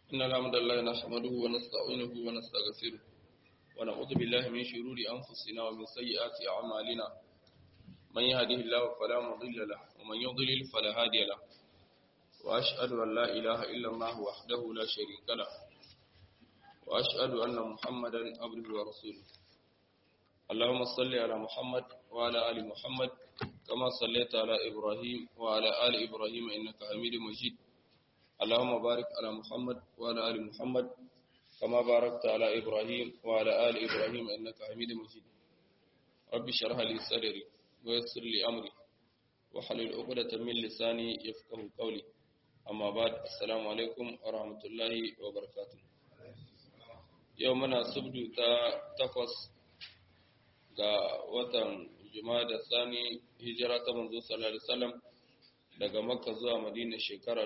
إن الحمد لله نحمده ونستعينه ونستغفره ونعوذ بالله من شرور أنفسنا ومن سيئات أعمالنا من يهده الله فلا مضل له ومن يضلل فلا هادي له وأشهد أن لا إله إلا الله وحده لا شريك له وأشهد أن محمدا عبده ورسوله اللهم صل على محمد وعلى آل محمد كما صليت على إبراهيم وعلى آل إبراهيم إنك حميد مجيد اللهم بارك على محمد وعلى آل محمد كما باركت على إبراهيم وعلى آل إبراهيم إنك حميد مجيد رب اشرح لي صدري ويسر لي أمري وحلل عقدة من لساني يفقه قولي أما بعد السلام عليكم ورحمة الله وبركاته يومنا سبدو تا تقص ga watan da Sani hijira ta manzo sallallahu alaihi wasallam daga Makka zuwa Madina shekara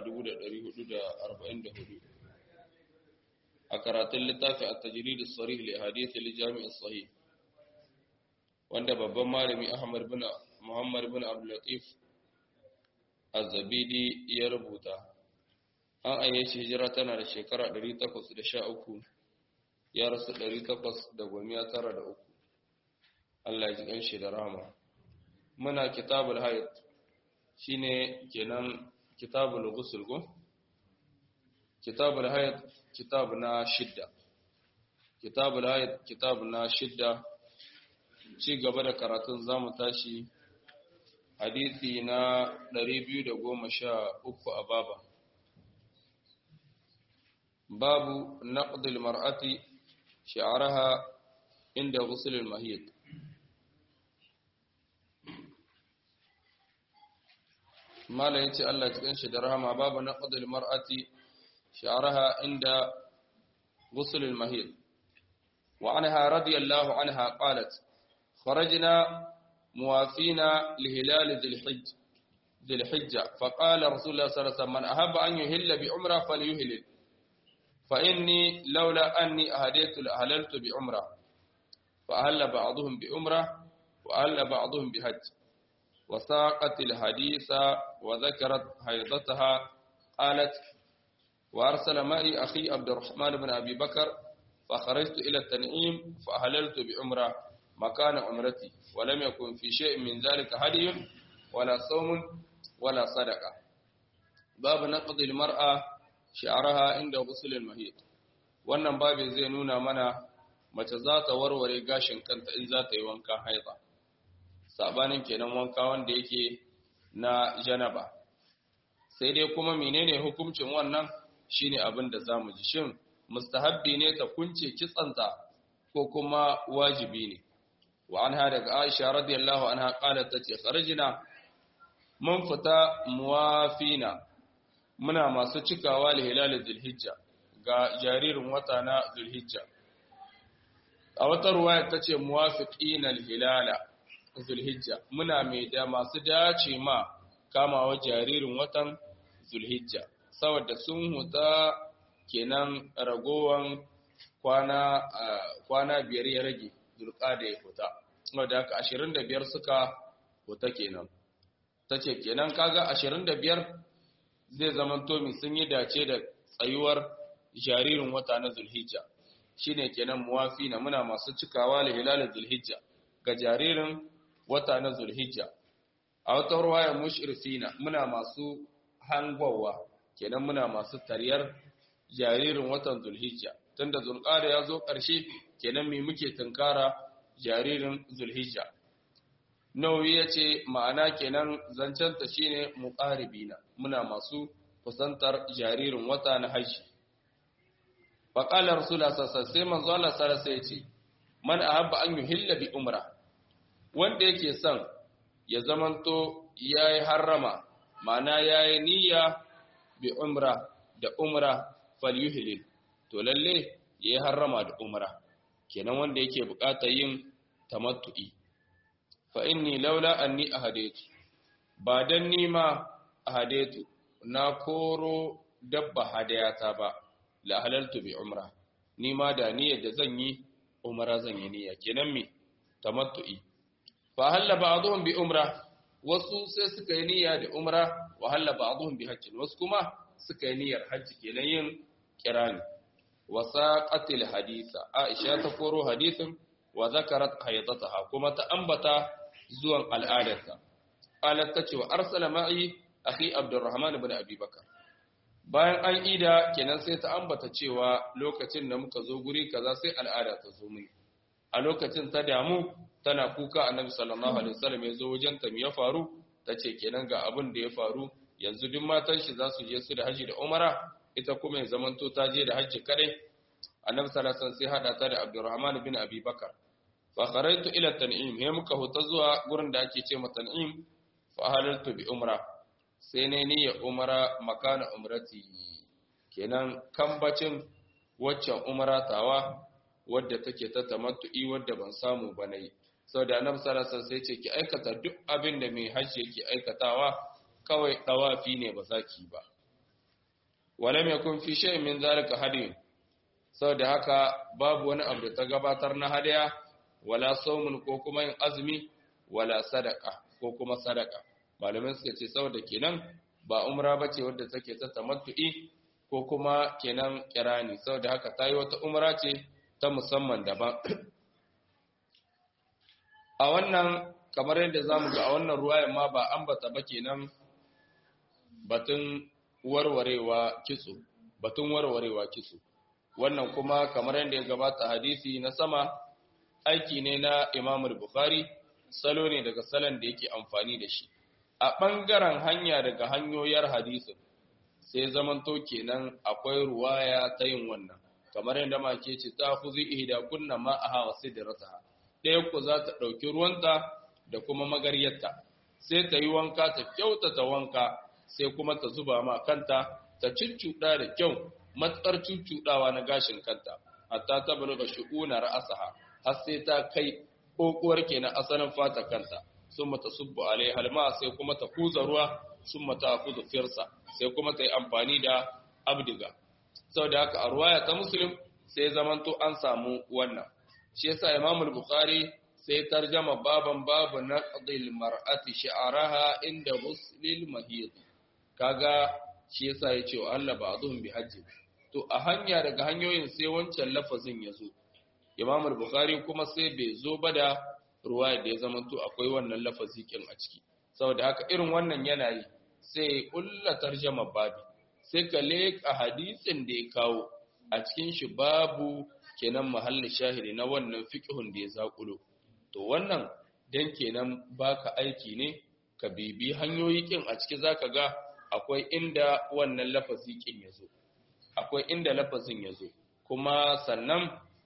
1444 a karatun littafin at-tajrid as-sarih li hadith al-jami' as-sahih wanda babban malami Ahmad bin Muhammad bin Abdul Latif Az-Zabidi ya rubuta an ayyace hijira tana da shekara 813 ya rasu 893 Allah ya ji ganshi da rahama muna kitabul hayd shine kenan kitabul ghusl go kitabul hayd kitab na shidda kitabul hayd kitab na shidda ci gaba da karatun zamu tashi hadisi na 213 a baba babu naqdil mar'ati shi'araha inda ghusl al-mahid mala ya ce Allah cikin shi da rahama babu na ƙudul mar'ati sha'araha inda gusulul mahid wa anha radiyallahu anha qalat kharajna muwafina li hilal dhil dhil hijja fa qala rasulullah sallallahu alaihi wasallam man ahabba an yuhilla bi umra falyuhil fa inni laula anni ahadaytu la halaltu bi umra fa ahalla ba'dhum bi umra wa ahalla ba'dhum bi hajj وساقت الحديث وذكرت حيضتها قالت وأرسل معي أخي عبد الرحمن بن أبي بكر فخرجت إلى التنعيم فأهللت بعمرة مكان عمرتي ولم يكن في شيء من ذلك هدي ولا صوم ولا صدقة باب نقض المرأة شعرها عند غسل المهيط wannan babin zai nuna mana mace za ta warware gashin kanta in za ta yi wankan haida sabanin kenan wanka wanda yake na janaba sai dai kuma menene hukuncin wannan shine abin da zamu ji shin mustahabbi ne ta kunce kitsanta ko kuma wajibi ne wa anha daga Aisha radiyallahu anha qalat tace kharajna mun fita muwafina muna masu cikawa li hilal zulhijja ga jaririn wata na zulhijja a wata ruwaya tace muwafiqina hilala Zulhijja muna mai da masu dace ma kamawa jaririn watan Zulhijja saboda sun huta kenan ragowan kwana kwana biyar ya rage zulqada ya huta saboda haka 25 suka huta kenan tace kenan kaga 25 zai zama to mi sun yi dace da tsayuwar jaririn wata na Zulhijja shine kenan muwafina muna masu cikawa li hilal Zulhijja ga jaririn wata na Zulhijja a wata ruwaya mushrifina muna masu hangwawa kenan muna masu tariyar jaririn watan Zulhijja tunda Zulqa'da ya zo ƙarshe kenan me muke tunkara jaririn Zulhijja Nawawi yace ma'ana kenan zancen ta shine muqaribina muna masu kusantar jaririn wata na Hajji faqala rasulullah sallallahu alaihi wasallam sai manzo Allah sallallahu alaihi wasallam yace man ahabba an yuhilla bi umra wanda yake son ya zamanto ya yi harrama ma'ana ya yi niyya bi umra da umra falyuhilil to lalle ya yi harrama da umra kenan wanda yake bukata yin tamattu'i fa inni laula anni ahadaitu ba dan nima ahadaitu na koro dabba hadayata ba la halaltu bi umra nima da niyyar da zan yi umra zan yi niyya kenan me tamattu'i fa halla ba'dhum bi umra wasu sai suka yi niyya da umra wa halla ba'dhum bi hajjin wasu kuma suka yi niyyar hajji kenan yin kirani wa saqatil haditha Aisha ta koro hadisin wa zakarat haydataha kuma ta ambata zuwan al'adarta qalat ta ce wa arsala ma'i akhi Abdurrahman ibn Abi Bakar bayan an ida kenan sai ta ambata cewa lokacin da muka zo guri kaza sai al'ada ta zo mini a lokacin ta damu tana kuka annabi sallallahu alaihi wasallam ya zo wajen ta ya faru tace kenan ga abin da ya faru yanzu duk matan shi za su je su da haji da umara ita kuma ya zamanto ta je da haji kadai annabi sallallahu alaihi wasallam sai hada ta da Abdurrahman bin Abi Bakar fa kharaitu ila tan'im he muka huta zuwa gurin da ake ce mata tan'im fa halaltu bi umra sai ne ni ya umara makana umrati kenan kambacin waccan umara tawa wadda take ta tamattu'i wadda ban samu ba nayi saboda annabi sallallahu alaihi wasallam sai ce ki aikata duk abin da mai hajji yake aikatawa kawai dawafi ne ba zaki ba walam yakun fi shay'in min zalika hadiyun saboda haka babu wani abu da ta gabatar na hadaya wala saumun ko kuma yin azumi wala sadaka ko kuma sadaka malamin suka ce saboda kenan ba umra bace wadda take ta tamattu'i ko kuma kenan kirani saboda haka tayi wata umra ce ta musamman daban a wannan kamar yadda zamu ga a wannan ruwayan ma ba ambata ba kenan batun warwarewa kitso batun warwarewa kitso wannan kuma kamar yadda ya gabata hadisi na sama aiki ne na Imam Bukhari salo ne daga salon da yake amfani da shi a ɓangaren hanya daga hanyoyar hadisin sai zamanto kenan akwai ruwaya ta yin wannan kamar yadda ma ke ce ta kuzi ihda kunna ma a hawa sidrataha ɗaya ku za ta ɗauki ruwanta da kuma magaryarta sai ta yi wanka ta kyautata wanka sai kuma ta zuba ma kanta ta cuccuɗa da kyau matsar cuccuɗawa na gashin kanta hatta ta buluga shu'una ra'asaha har sai ta kai kokuwar kenan asalin fata kanta sun mata subbu alai halma sai kuma ta kuza ruwa sun mata kuza firsa sai kuma ta yi amfani da abdiga sau da haka a ruwaya ta muslim sai zamanto an samu wannan shi yasa imamul bukhari sai tarjama baban babu na qadil mar'ati sha'araha inda muslil mahid kaga shi yasa yace wa Allah ba'dhum bi hajji to a hanya daga hanyoyin sai wancan lafazin ya zo imam al-bukhari kuma sai bai zo ba da ruwaya da ya zamanto akwai wannan lafazi kin a ciki saboda haka irin wannan yana yi sai kulla tarjama babi sai ka leka hadisin da ya kawo a cikin shi babu kenan mahalli shahidi na wannan fiqhun da ya zakulo to wannan dan kenan baka aiki ne ka bibi hanyoyi kin a ciki zaka ga akwai inda wannan lafazi kin yazo akwai inda lafazin yazo kuma sannan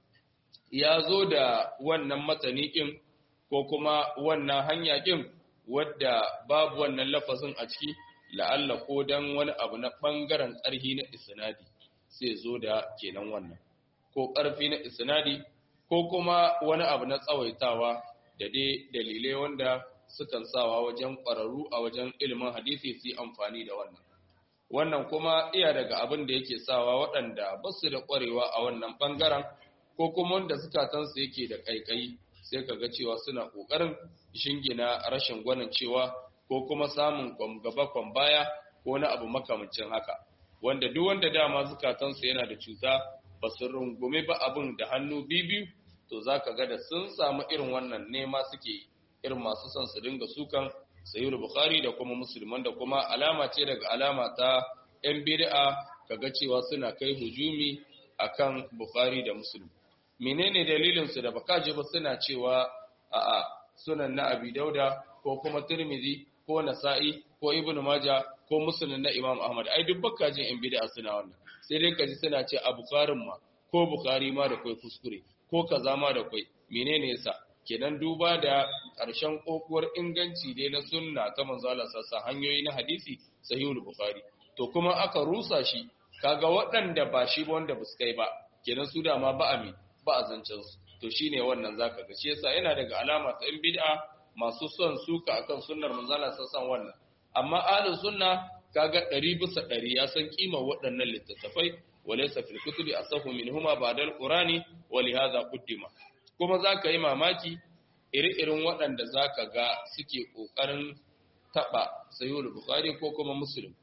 ya zo da wannan matani ɗin ko kuma wannan hanya ɗin wadda babu wannan lafazin a ciki la'alla ko don wani abu na ɓangaren ƙarfi na isnadi sai zo da kenan wannan ko ƙarfi na isnadi ko kuma wani abu na tsawaitawa da dai dalilai wanda sukan sawa wajen ƙwararru a wajen ilimin hadisi su yi amfani da wannan wannan kuma iya daga abin da yake sawa waɗanda ba su da ƙwarewa a wannan ɓangaren ko kuma wanda zukatansu yake da ƙaiƙayi sai ka ga cewa suna ƙoƙarin shingina rashin gwanin cewa ko kuma samun gaba kwan baya ko na abu makamancin haka wanda duk wanda dama zukatansu yana da cuta ba su rungume ba abin da hannu biyu to za ka ga da sun samu irin wannan nema suke irin masu son su dinga sukan sayyid bukhari da kuma musulman da kuma alama ce daga alama ta yan bid'a kaga cewa suna kai hujumi akan bukhari da muslim menene dalilin su da baka ji ba suna cewa a'a sunan na abi dauda ko kuma tirmidhi ko nasa'i ko ibnu maja ko muslim na imam ahmad ai duk baka jin yan bid'a suna wannan sai dai kaji suna ce a bukharin ma ko bukhari ma da kai kuskure ko kaza ma da kai menene yasa kenan duba da ƙarshen kokuwar inganci dai na sunna ta manzo Allah sassa hanyoyi na hadisi sahihul bukhari to kuma aka rusa shi kaga waɗanda ba shi ba wanda ba su kai ba kenan su dama ba a mi ba a zancen su to shine wannan zaka ga shi yasa yana daga alama ta in bid'a masu son suka akan sunnar manzo Allah sassan wannan amma ahlus sunna kaga 100 bisa 100 ya san kimar waɗannan littattafai walaysa fil kutubi asahu minhuma ba'da al-qurani wa li hadha quddima kuma za ka yi mamaki iri-irin waɗanda za ka ga suke ƙoƙarin taɓa sayuwar Bukhari ko kuma Musulun.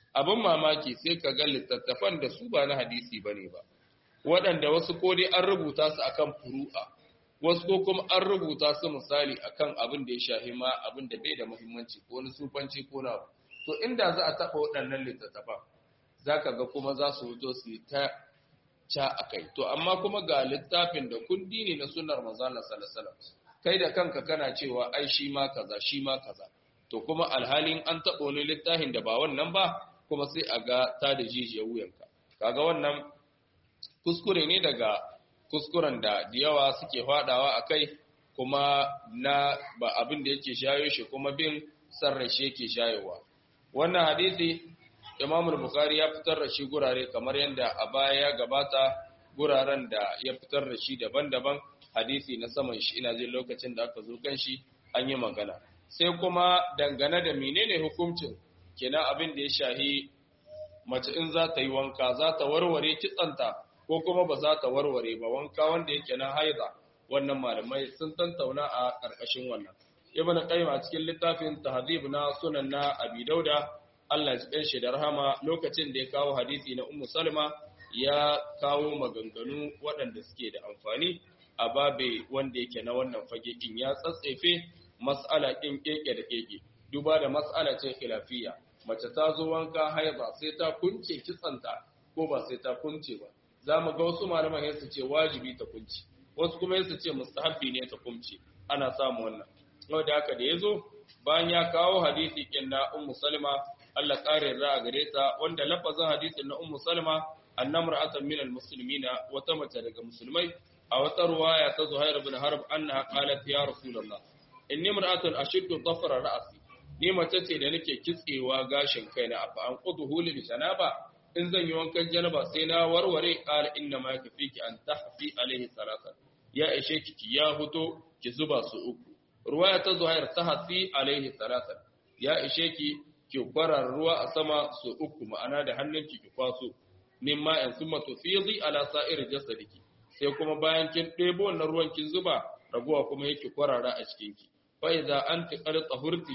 abin mamaki sai ka ga littattafan da su ba na hadisi bane ba waɗanda wasu ko dai an rubuta su akan furu'a wasu ko kuma an rubuta su misali akan abin da ya shahi ma abin da bai da muhimmanci ko wani sufanci ko na to inda za a taɓa waɗannan littattafan za ka ga kuma za su wuto su yi ta ca a kai to amma kuma ga littafin da kundi ne na sunar manzana salasalam kai da kanka kana cewa ai shi ma kaza shi ma kaza to kuma alhalin an taɓa wani littafin da ba wannan ba kuma sai a ga ta da jijiyar wuyanka kaga wannan kuskure ne daga kuskuren da da yawa suke faɗawa a kai kuma na ba abin da yake shayo shi kuma bin sarrashi yake shayowa wannan hadisi Imam Bukhari ya fitar da shi gurare kamar yadda a baya ya gabata guraren da ya fitar da shi daban-daban hadisi na saman shi ina jin lokacin da aka zo kan shi an yi magana sai kuma dangane da menene hukuncin kenan abin da ya shahi mace in za ta yi wanka za ta warware kitsanta ko kuma ba za ta warware ba wanka wanda yake na haiza wannan malamai sun tantauna a ƙarƙashin wannan ibn qayyim a cikin littafin tahdhib na sunan na abi dauda Allah ya shi da rahama lokacin da ya kawo hadisi na Ummu Salma ya kawo maganganu waɗanda suke da amfani a babe wanda yake na wannan fage kin ya tsatsefe mas'ala kin keke da keke duba da mas'ala ce khilafiyya mace ta zo wanka haiza sai ta kunce kitsanta ko ba sai ta kunce ba za mu ga wasu malaman su ce wajibi ta kunce wasu kuma su ce mustahabbi ne ta kunce ana samu wannan saboda haka da yazo bayan ya kawo hadisi kin na Ummu Salma Allah ƙarin ra'a gare ta wanda lafazin hadisin na Ummu Salma annamra'atan min almuslimina wata mace daga musulmai a wata ruwaya ta Zuhair ibn Harb annaha qalat ya Rasulullah inni imra'atun ashiddu dhafra ra'si ni mace ce da nake kitsewa gashin kaina afa an quduhu lil janaba in zan yi wankan janaba sai na warware qala inna ma yakfiki an tahfi alaihi salatan ya ishe ki ya huto ki zuba su uku ruwaya ta Zuhair tahfi alaihi salatan ya ishe ki ki kwarar ruwa a sama su uku ma'ana da hannunki ki kwaso mimma in summa tufidi ala sa'ir jasadiki sai kuma bayan kin ɗebo wannan ruwan kin zuba raguwa kuma yake kwarara a cikin ki fa idza anti qad tahurti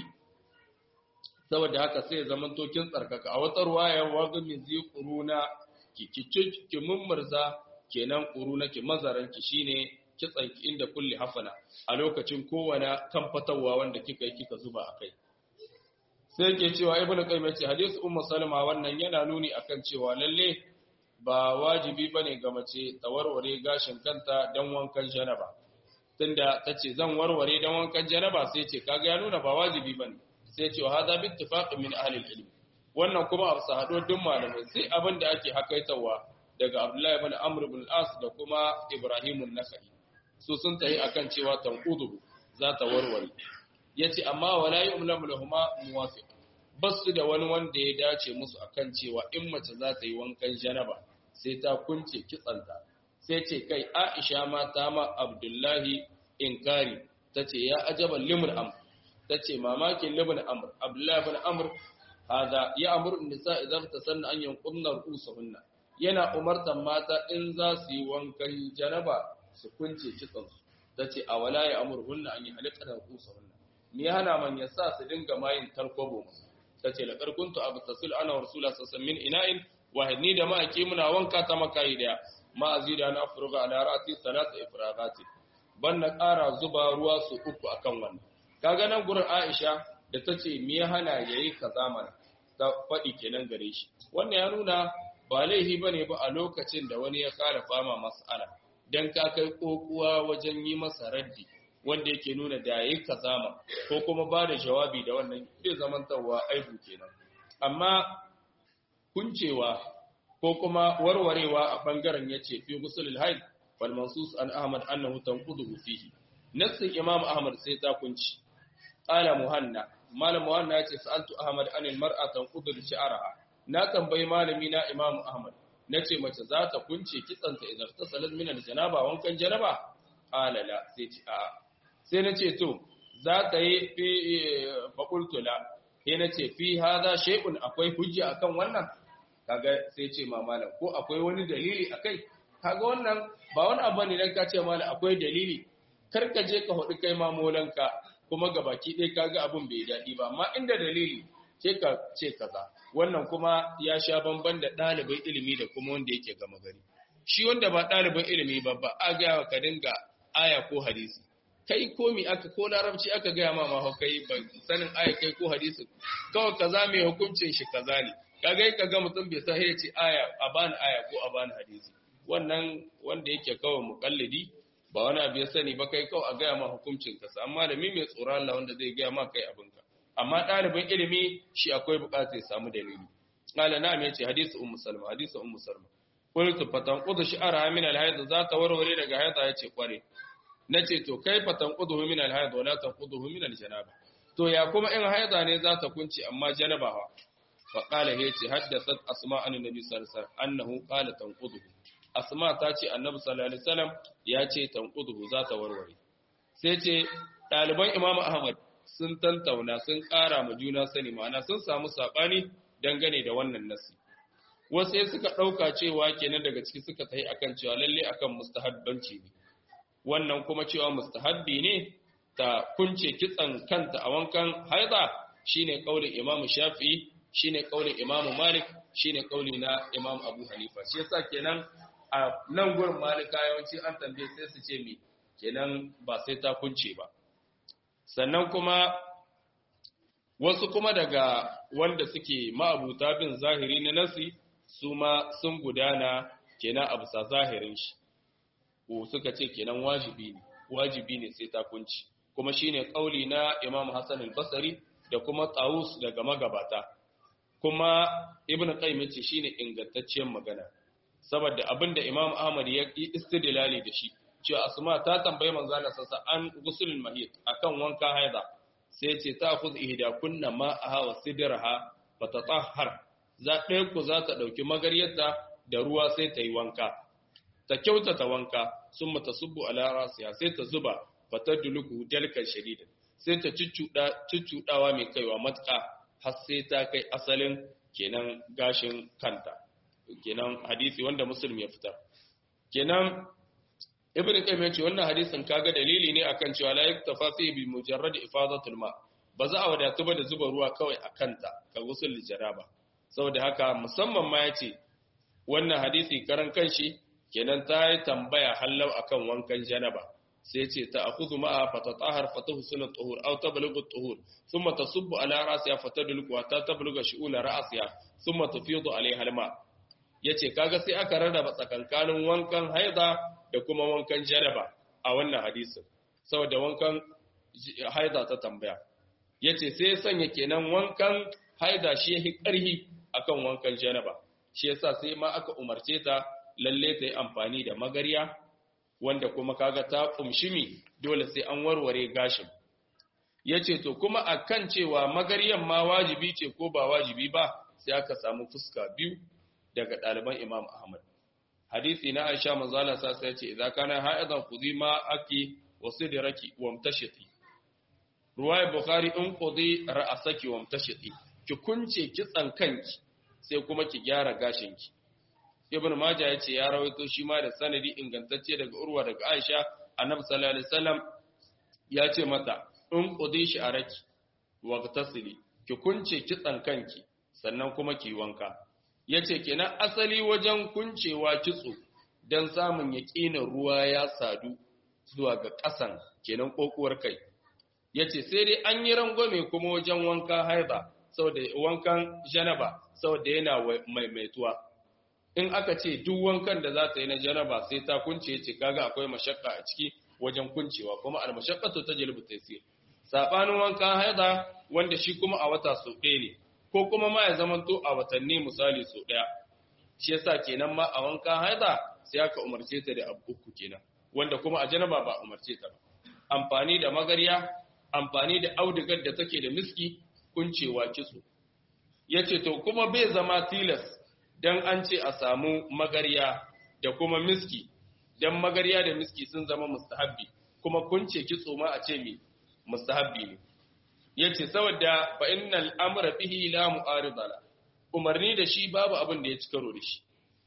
saboda haka sai zaman to kin tsarkaka a wata ruwaya waga min zi quruna ki ki ki mummurza kenan quruna ki mazaran ki shine kitsan ki inda kulli hafana a lokacin kowane kan fatawa wanda kika yi kika zuba akai sai ke cewa ibnu qayyim ce hadisi ummu salama wannan yana nuni akan cewa lalle ba wajibi bane ga mace ta warware gashin kanta dan wankan janaba tunda tace zan warware dan wankan janaba sai ce kaga ya nuna ba wajibi bane sai ce hada bi ittifaq min ahli ilm wannan kuma a sahado duk malamai sai abin da ake hakaitawa daga Abdullahi ibn Amr ibn al-As da kuma Ibrahim an-Nakhai su sun tayi akan cewa tanqudu za ta warware yace amma wala yu'lamu lahumu muwafiq basu da wani wanda ya dace musu akan cewa in mace za ta yi wankan janaba sai ta kunce kitsanta sai ce kai Aisha ma ta ma Abdullahi inkari tace ya ajaban limul amr tace mamakin libn amr Abdullahi ibn amr hada ya amuru nisa idan tasanna an yanqunna ru'usuhunna yana umartan mata in za su yi wankan janaba su kunce kitsansu tace awala ya amurhunna an yi halqana ru'usuhunna ni hana man yasa su dinga mayin tarkobo ta ce laƙar kuntu abu tasil ana wa rasula sassan min ina'in wahidni da ma'aiki muna wanka ta makayi daya ma'azi da na afirga a larati salata ifragati ban na ƙara zuba ruwa su uku akan wannan kaga nan gurin aisha da ta ce me ya hana ya yi kaza mana ta faɗi kenan gare shi wannan ya nuna ba laifi ba ne ba a lokacin da wani ya ƙara fama mas'ala dan ka kai kokuwa wajen yi masa raddi wanda yake nuna da yayi kazama ko kuma ba da jawabi da wannan zai zamantarwa aibu kenan amma kuncewa ko kuma warwarewa a bangaren yace fi gusulul haid wal mansus an ahmad annahu tanqudu fihi nassin imam ahmad sai ta kunci qala muhanna malam muhanna yace sa'altu ahmad anil mar'a tanqudu shi'araha na tambayi malami na imam ahmad nace mace za ta kunce kitsanta idan ta salat min al janaba wankan janaba qala la sai ce a'a sai na ce to za ka yi fi faƙultula sai na ce fi haza shekun akwai hujja akan wannan kaga sai ce ma malam ko akwai wani dalili akai kaga wannan ba wani abu ne dan ka ce malam akwai dalili kar ka je ka hudu kai ma molanka kuma ga baki ɗaya kaga abun bai daɗi ba amma inda dalili ke ka ce kaza wannan kuma ya sha bamban da ɗalibin ilimi da kuma wanda yake gama gari shi wanda ba ɗalibin ilimi ba ba a gaya ka dinga aya ko hadisi kai ko mi aka ko larabci aka gaya ma ma kai ba sanin aya kai ko hadisi kawai kaza mai hukuncin shi kaza ne kaga ka ga mutum bai sai ya ce aya a bani aya ko a bani hadisi wannan wanda yake kawai muqallidi ba wani abu ya sani ba kai kawai a gaya ma hukuncin ka amma da mi mai tsoron Allah wanda zai gaya ma kai abinka amma ɗalibin ilimi shi akwai buƙatar ya samu dalili qala na'am yace hadisi ummu salma hadisi ummu salma qultu fatan qudu shi'ara min al-hayd za ta warware daga haida yace kware nace to kai fatan qudu min al-hayd wala tanquduhu min al-janaba to ya kuma in haida ne za ta kunci amma janaba ha fa qala yace haddathat asma an nabi sallallahu alaihi wasallam annahu qala tanquduhu asma ta ce annabi sallallahu alaihi wasallam ya ce tanquduhu za ta warware sai ce ɗaliban imamu ahmad sun tantauna sun ƙara ma juna sani ma'ana sun samu saɓani dangane da wannan nasi wasu sai suka ɗauka cewa kenan daga ciki suka tafi akan cewa lalle akan mustahabbanci ne wannan kuma cewa mustahabbi ne ta kunce kitsan kanta a wankan haida shine kaulin imamu shafi'i shine kaulin imamu malik shine kauli na imam abu hanifa shi yasa kenan a nan gurin malika yawanci an tambaye sai su ce mi kenan ba sai ta kunce ba sannan kuma wasu kuma daga wanda suke ma'abuta bin zahiri na nasi su ma sun gudana kenan a bisa zahirin shi ko suka ce kenan wajibi ne wajibi ne sai ta kunci kuma shine kauli na Imam Hassan al-Basri da kuma Tawus daga magabata kuma Ibn Qayyim yace shine ingantacciyar magana saboda abinda Imam Ahmad ya yi istidlali da shi cewa Asma ta tambayi manzo Allah sassa an gusulul mahid akan wanka haida sai ce ta khuz ihda kunna ma'aha wa sidraha fatatahhar za ɗaya ku za ta ɗauki magaryarta da ruwa sai ta yi wanka ta kyautata wanka sun mata subbu ala rasiya sai ta zuba fatar duluku dalkan shadida sai ta cuccuɗawa mai kaiwa matuƙa har sai ta kai asalin kenan gashin kanta kenan hadisi wanda muslim ya fitar kenan ibn qayyim ya ce wannan hadisin kaga dalili ne akan cewa la yaktafa fi bi mujarrad ifadatul ma ba za a wadatu ba da zuba ruwa kawai a kanta ka gusul jaraba saboda haka musamman ma yace wannan hadisi karan kanshi kenan ta yi tambaya hallau akan wankan janaba sai ce ta akhudhu ma'a fatatahhar fatahsunu tuhur aw tablughu tuhur thumma tasubbu ala rasiha fatadluku wa ta tablugha shu'ula ra'siha thumma tufidu alaiha alma yace kaga sai aka rarraba tsakankanin wankan haida da kuma wankan janaba a wannan hadisin saboda wankan haida ta tambaya yace sai sanya kenan wankan haida shi yake karhi akan wankan janaba shi yasa sai ma aka umarce ta lalle ta yi amfani da magarya wanda kuma kaga ta kumshi mi dole sai an warware gashin yace to kuma akan cewa magaryan ma wajibi ce ko ba wajibi ba sai aka samu fuska biyu daga ɗaliban Imam Ahmad hadisi na Aisha manzo Allah sa sai ce idza kana ha'idan khudhi ma aki wa sidraki wa mtashiti ruwaya bukhari in qudi ra'asaki wa mtashiti ki kunce kitsan kanki sai kuma ki gyara gashinki ibn majah yace ya rawaito shi ma da sanadi ingantacce daga urwa daga aisha annabi sallallahu alaihi wasallam ya ce mata in qudi shi araki wa tasili ki kunce kitsan kanki sannan kuma ki wanka yace kenan asali wajen kuncewa kitso dan samun yaqinin ruwa ya sadu zuwa ga ƙasan kenan kokuwar kai yace sai dai an yi rangwame kuma wajen wanka haiba saboda wankan janaba saboda yana maimaituwa in aka ce duk wankan da za ta yi na janaba sai ta kunce ce kaga akwai mashakka a ciki wajen kuncewa kuma al-mashaqqatu tajlibu taysir sabanin wankan haida wanda shi kuma a wata so ɗaya ne ko kuma ma ya zamanto a watanni misali so ɗaya shi yasa kenan ma a wankan haida sai aka umarce ta da abu uku kenan wanda kuma a janaba ba umarce ta ba amfani da magarya amfani da audigar da take da miski kuncewa kitso yace to kuma bai zama tilas dan an ce a samu magarya da kuma miski dan magarya da miski sun zama mustahabbi kuma kunce kitso ma a ce mi mustahabbi ne yace saboda fa innal amra bihi la mu'arida umarni da shi babu abin da ya ci karo da shi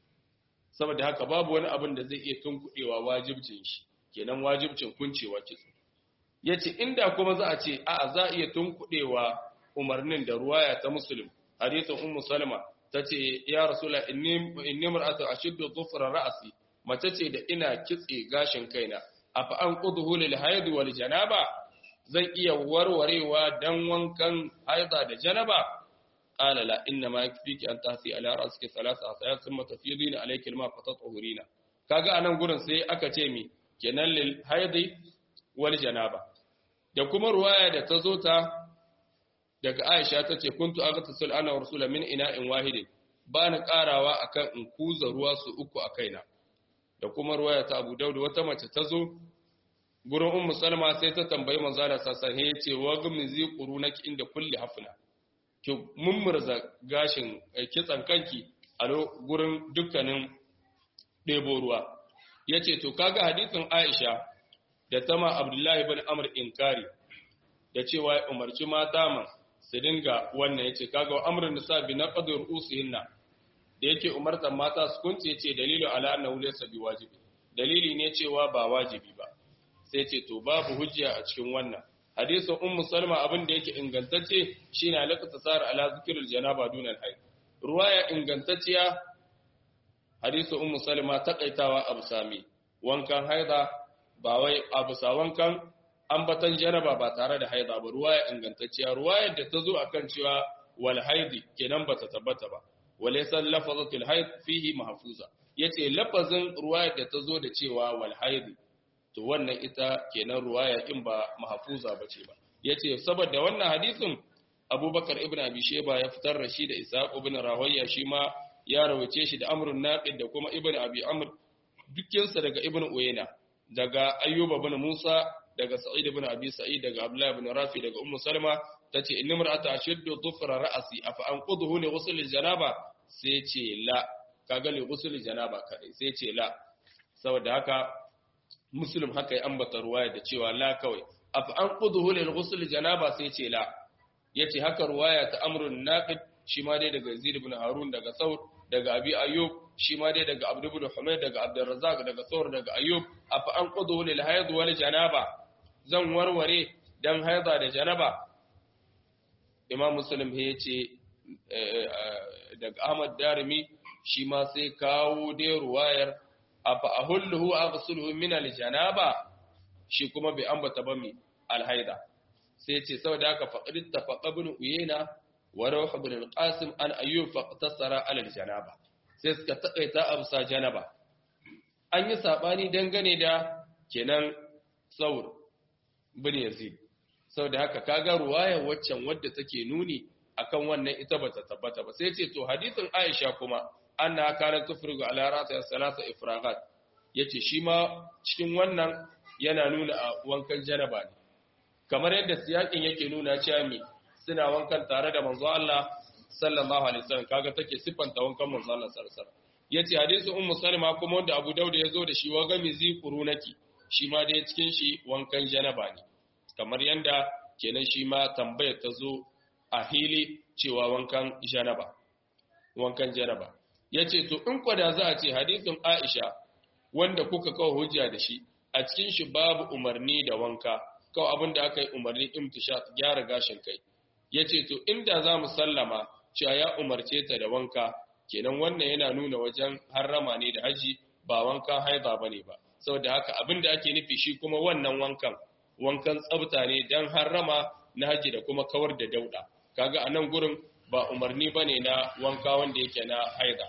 saboda haka babu wani abin da zai iya tunkuɗewa wajibcin shi kenan wajibcin kuncewa kitso yace inda kuma za a ce a'a za a iya tunkuɗewa umarnin da ruwaya ta muslim hadithin ummu salma tace ya rasula inni inni mar'atu ashiddu dhufra ra'si mace ce da ina kitse gashin kaina afa an qudhu lil hayd wal janaba zan iya warwarewa dan wankan haida da janaba qala la inna ma yakfiki an tahsi ala ra'siki thalatha asayat thumma tafidina alayki alma fatatahurina kaga anan gurin sai aka ce mi kenan lil hayd wal janaba da kuma ruwaya da ta zo ta daga Aisha ta ce kuntu aghtasil ana rasula min ina'in wahidin ba ni karawa akan in kuza ruwa su uku a kaina da kuma ruwaya ta Abu Dawud wata mace ta zo gurin Ummu Salma sai ta tambayi manzo Allah sallallahu alaihi yace wa gumzi qurunaki inda kulli hafna ki mummurza gashin kitsan kanki a gurin dukkanin ɗebo ruwa yace to kaga hadisin Aisha da tama Abdullahi ibn Amr inkari da cewa ya umarci mata man su dinga wannan yace kaga wa amrun nisa bi naqdur usihinna da yake umartan mata su kunce yace dalilu ala annahu laysa biwajibi dalili ne cewa ba wajibi ba sai ce to babu hujja a cikin wannan hadisin ummu salma abin da yake ingantacce shine alaqata sar ala zikril janaba dunal hayd ruwaya ingantacciya hadisin ummu salma takaitawa abu sami wankan haida ba wai abu sa wankan ambatan janaba ba tare da haida ba ruwaya ingantacciya ruwayar da ta zo akan cewa wal haidi kenan bata tabbata ba walaysa lafazatul haid fihi mahfuza yace lafazin ruwayar da ta zo da cewa wal haidi to wannan ita kenan ruwaya in ba mahfuza bace ba yace saboda wannan hadisin Abubakar ibn Abi Shayba ya fitar da shi da Ishaq ibn Rawiya shi ma ya rawace shi da Amrun Naqid da kuma Ibn Abi Amr dukkansa daga Ibn Uyayna daga Ayyub ibn Musa daga Sa'id ibn Abi Sa'id daga Abdullah ibn Rafi daga Ummu Salma tace inni mar'ata ashuddu dhufra ra'si afa anqudhu li ghusl janaba sai ce la kaga li ghusl janaba kai sai ce la saboda haka Muslim haka ya ambata ruwaya da cewa la kawai afa anqudhu li ghusl janaba sai ce la yace haka ruwaya ta Amrun Naqid shi ma dai daga Zaid ibn Harun daga Saud daga Abi Ayyub shi ma dai daga Abdul ibn Humayd daga Abdurrazzaq daga Thawr daga Ayyub afa anqudhu lil hayd wal janaba zan warware dan haida da janaba imam muslim ya ce daga ahmad darimi shi ma sai kawo dai ruwayar afa ahulluhu aghsuluhu min aljanaba shi kuma bai ambata ba mi alhaida sai ce saboda haka faqrid tafaqa ibn uyayna wa rawh ibn alqasim an ayyub faqtasara ala aljanaba sai suka takaita amsa janaba an yi sabani dangane da kenan saur bin Yazid saboda haka kaga ruwayar waccan wadda take nuni akan wannan ita bata tabbata ba sai ce to hadisin Aisha kuma anna kana tufrigu ala ra'si salasa ifragat yace shi ma cikin wannan yana nuna a wankan janaba ne kamar yadda siyakin yake nuna cewa me suna wankan tare da manzo Allah sallallahu alaihi wasallam kaga take sifanta wankan manzo Allah sallallahu alaihi wasallam yace hadisin ummu salma kuma wanda Abu Dawud ya zo da shi wa gami zi qurunaki shi ma dai cikin shi wankan janaba ne kamar yanda kenan shi ma tambayar ta zo a hili cewa wankan janaba wankan janaba yace to in kwada za a ce hadisin Aisha wanda kuka kawo hujja da shi a cikin shi babu umarni da wanka kawai abin da aka yi umarni imtishat gyara gashin kai yace to inda za mu sallama cewa ya umarce ta da wanka kenan wannan yana nuna wajen harrama ne da haji ba wankan haiza bane ba saboda haka abin da ake nufi shi kuma wannan wankan wankan tsafta ne dan harrama na haji da kuma kawar da dauda kaga a nan gurin ba umarni bane na wanka wanda yake na haiza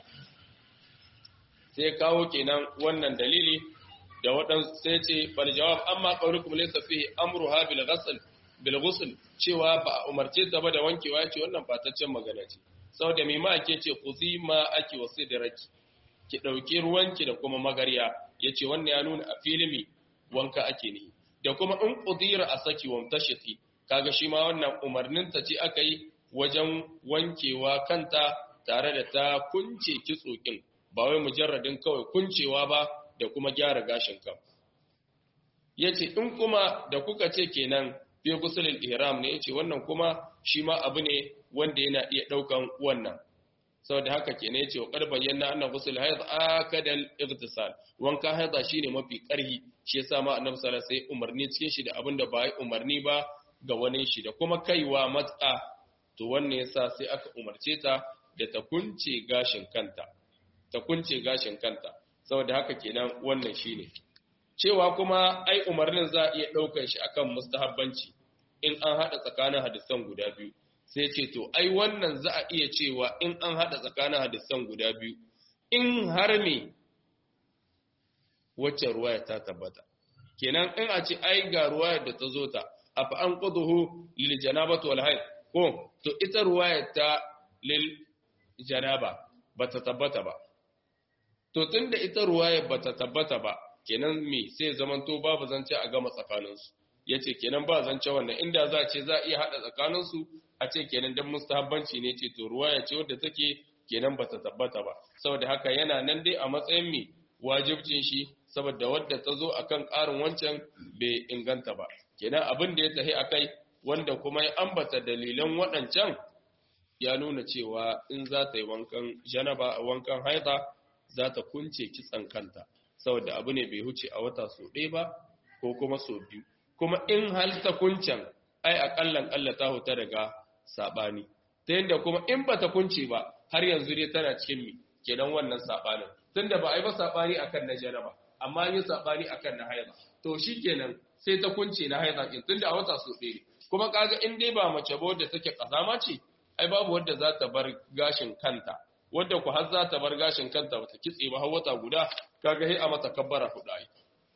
sai kawo kenan wannan dalili da waɗansu sai ce fal jawab amma qawlukum laysa fihi amruha bil ghusl bil ghusl cewa ba umarce ta ba da wankewa ce wannan fataccen magana ce saboda mai ma ake ce kuzi ma ake wasu da raki ki ɗauki ruwanki da kuma magarya ya ce wannan ya nuna a filimi wanka ake ne da kuma in ƙudira a saki wamtashiti kaga shi ma wannan umarninta ce aka yi wajen wankewa kanta tare da ta kunce kitsokin ba wai mujarradin kawai kuncewa ba da kuma gyara gashin kan ya ce in kuma da kuka ce kenan fi gusulul ihram ne ya ce wannan kuma shi ma abu ne wanda yana iya ɗaukan wannan saboda haka ke ne ce wa ƙar bayyana annan gusul haid akadal igtisal wanka haida shine mafi ƙarhi shi yasa ma annabi sallallahu alaihi umarni cikin shi da abin da ba yi umarni ba ga wani shi da kuma kaiwa matsa to wannan yasa sai aka umarce ta da ta kunce gashin kanta ta kunce gashin kanta saboda haka kenan wannan shine cewa kuma ai umarnin za a iya ɗaukar shi akan mustahabbanci in an haɗa tsakanin hadisan guda biyu sai ce to ai wannan za a iya cewa in an haɗa tsakanin hadisan guda biyu in har me wacce ruwaya ta tabbata kenan in a ce ai ga ruwayar da ta zo ta afa an quduhu lil janabati wal hayd ko to ita ruwayar ta lil janaba bata tabbata ba to tunda ita ruwayar bata tabbata ba kenan me sai zamanto babu zance a gama tsakaninsu yace kenan ba zance wannan inda za a ce za a iya hada tsakaninsu a ce kenan dan mustahabbanci ne ce to ruwaya ce wadda take kenan bata tabbata ba saboda haka yana nan dai a matsayin me wajibcin shi saboda wadda ta zo akan ƙarin wancan bai inganta ba kenan abin da ya tahi akai wanda kuma ya ambata dalilan waɗancan ya nuna cewa in za ta yi wankan janaba wankan haida za ta kunce kitsan kanta saboda abu ne bai huce a wata so ɗaya ba ko kuma so biyu kuma in hal ta kuncen ai akallan Allah ta huta daga sabani ta yadda kuma in ba ta kunce ba har yanzu dai tana cikin mi kenan wannan sabanin tunda ba ai ba sabani akan na janaba amma yi sabani akan na haida to shikenan sai ta kunce na haida kin tunda a wata so ɗaya kuma kaga in dai ba mace ba wadda take kazama ce ai babu wadda za ta bar gashin kanta wadda ku har za ta bar gashin kanta bata kitse ba har wata guda kaga sai a mata kabbara hudu ai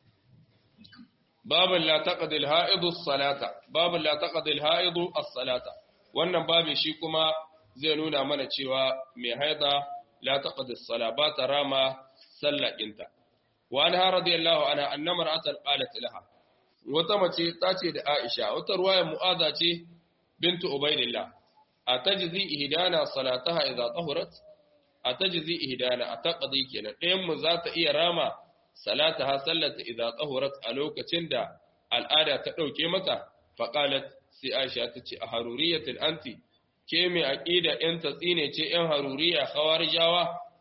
babin la taqdi al-ha'idu as-salata babin la taqdi al-ha'idu as-salata wannan babin shi kuma zai nuna mana cewa mai haida la taqdi as-sala ba ta rama sallakinta wa anha radiyallahu anha anna mar'atan qalat laha wata mace ta ce da Aisha wata ruwaya mu'aza ce bintu ubaidillah atajzi ihdana salataha idza tahurat atajzi ihdana ataqdi kenan ɗayan mu za ta iya rama salataha sallata idza tahurat a lokacin da al'ada ta dauke mata faqalat sai Aisha ta ce a haruriyatin anti ke mai aqida yan tatsine ce yan haruriya khawarijawa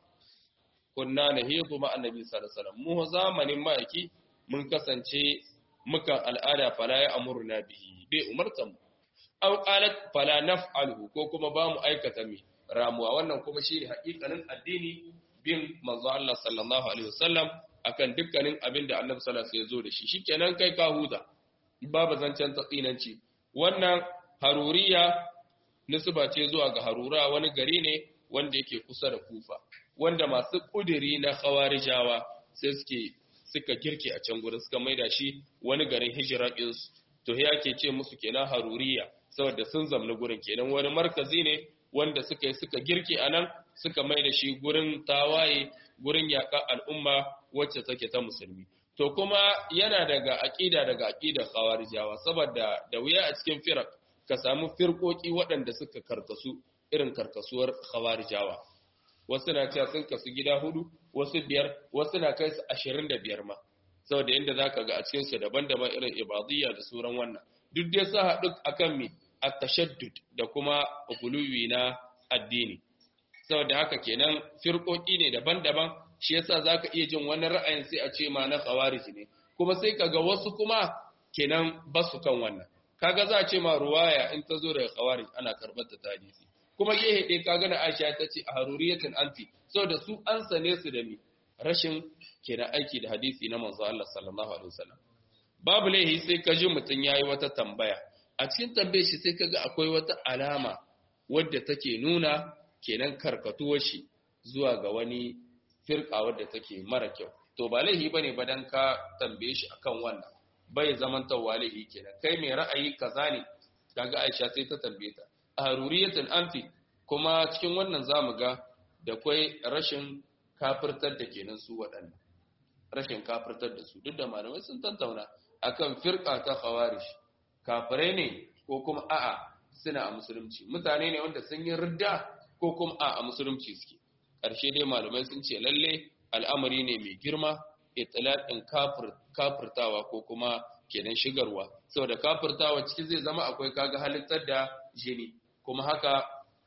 kunna nahidu ma annabi sallallahu alaihi wasallam mu zamanin ma'aiki mun kasance mukan al'ada fala ya amurna bihi bai umartan mu aw qalat fala naf'aluhu ko kuma ba mu aikata mi ramuwa wannan kuma shine haƙiƙanin addini bin manzo Allah sallallahu alaihi wasallam akan dukkanin abin da Annabi sallallahu alaihi wasallam ya zo da shi shikenan kai ka huta babu zancen tsinanci wannan haruriya nisba ce zuwa ga harura wani gari ne wanda yake kusa da kufa wanda masu kudiri na khawarijawa sai suke suka girke a can gurin suka maida shi wani garin hijira ɗinsu to ya ke ce musu kenan haruriya saboda sun zamna gurin kenan wani markazi ne wanda suka yi suka girke a nan suka maida shi gurin tawaye gurin yaƙa al'umma wacce take ta musulmi to kuma yana daga aƙida daga aƙidar khawarijawa saboda da wuya a cikin firak ka samu firkoki waɗanda suka karkasu irin karkasuwar khawarijawa wasu na cewa sun kasu gida hudu wasu biyar wasu na kai su ashirin da biyar ma saboda inda za ka ga a cikinsu daban-daban irin ibadiyya da sauran wannan duk dai sa haɗu akan mi a tashaddud da kuma guluwi na addini saboda haka kenan firkoki ne daban-daban shi yasa za ka iya jin wani ra'ayin sai a ce ma na khawarij ne kuma sai ka ga wasu kuma kenan ba su kan wannan kaga za a ce ma ruwaya in ta zo daga khawarij ana karɓar ta hadisi kuma gehe ɗaya ka gana Aisha ta ce a haruriyatin anti saboda su an sane su da mi rashin kenan aiki da hadisi na manzo Allah sallallahu alaihi wasallam babu laihi sai ka ji mutun yayi wata tambaya a cikin tambayar shi sai kaga akwai wata alama wadda take nuna kenan karkatuwar shi zuwa ga wani firka wadda take mara kyau to ba laihi bane ba dan ka tambaye shi akan wannan bai zaman tawalihi kenan kai mai ra'ayi kaza ne kaga Aisha sai ta tambaye ta haruriyatin anti kuma cikin wannan zamu ga da kwai rashin kafirtar da kenan su waɗannan rashin kafirtar da su duk da malamai sun tantauna akan firqa ta khawarij kafirai ne ko kuma a'a suna a musulunci mutane ne wanda sun yi ridda ko kuma a'a musulunci suke ƙarshe dai malamai sun ce lalle al'amari ne mai girma itlaqin kafir kafirtawa ko kuma kenan shigarwa saboda kafirtawa ciki zai zama akwai kaga halittar da jini kuma haka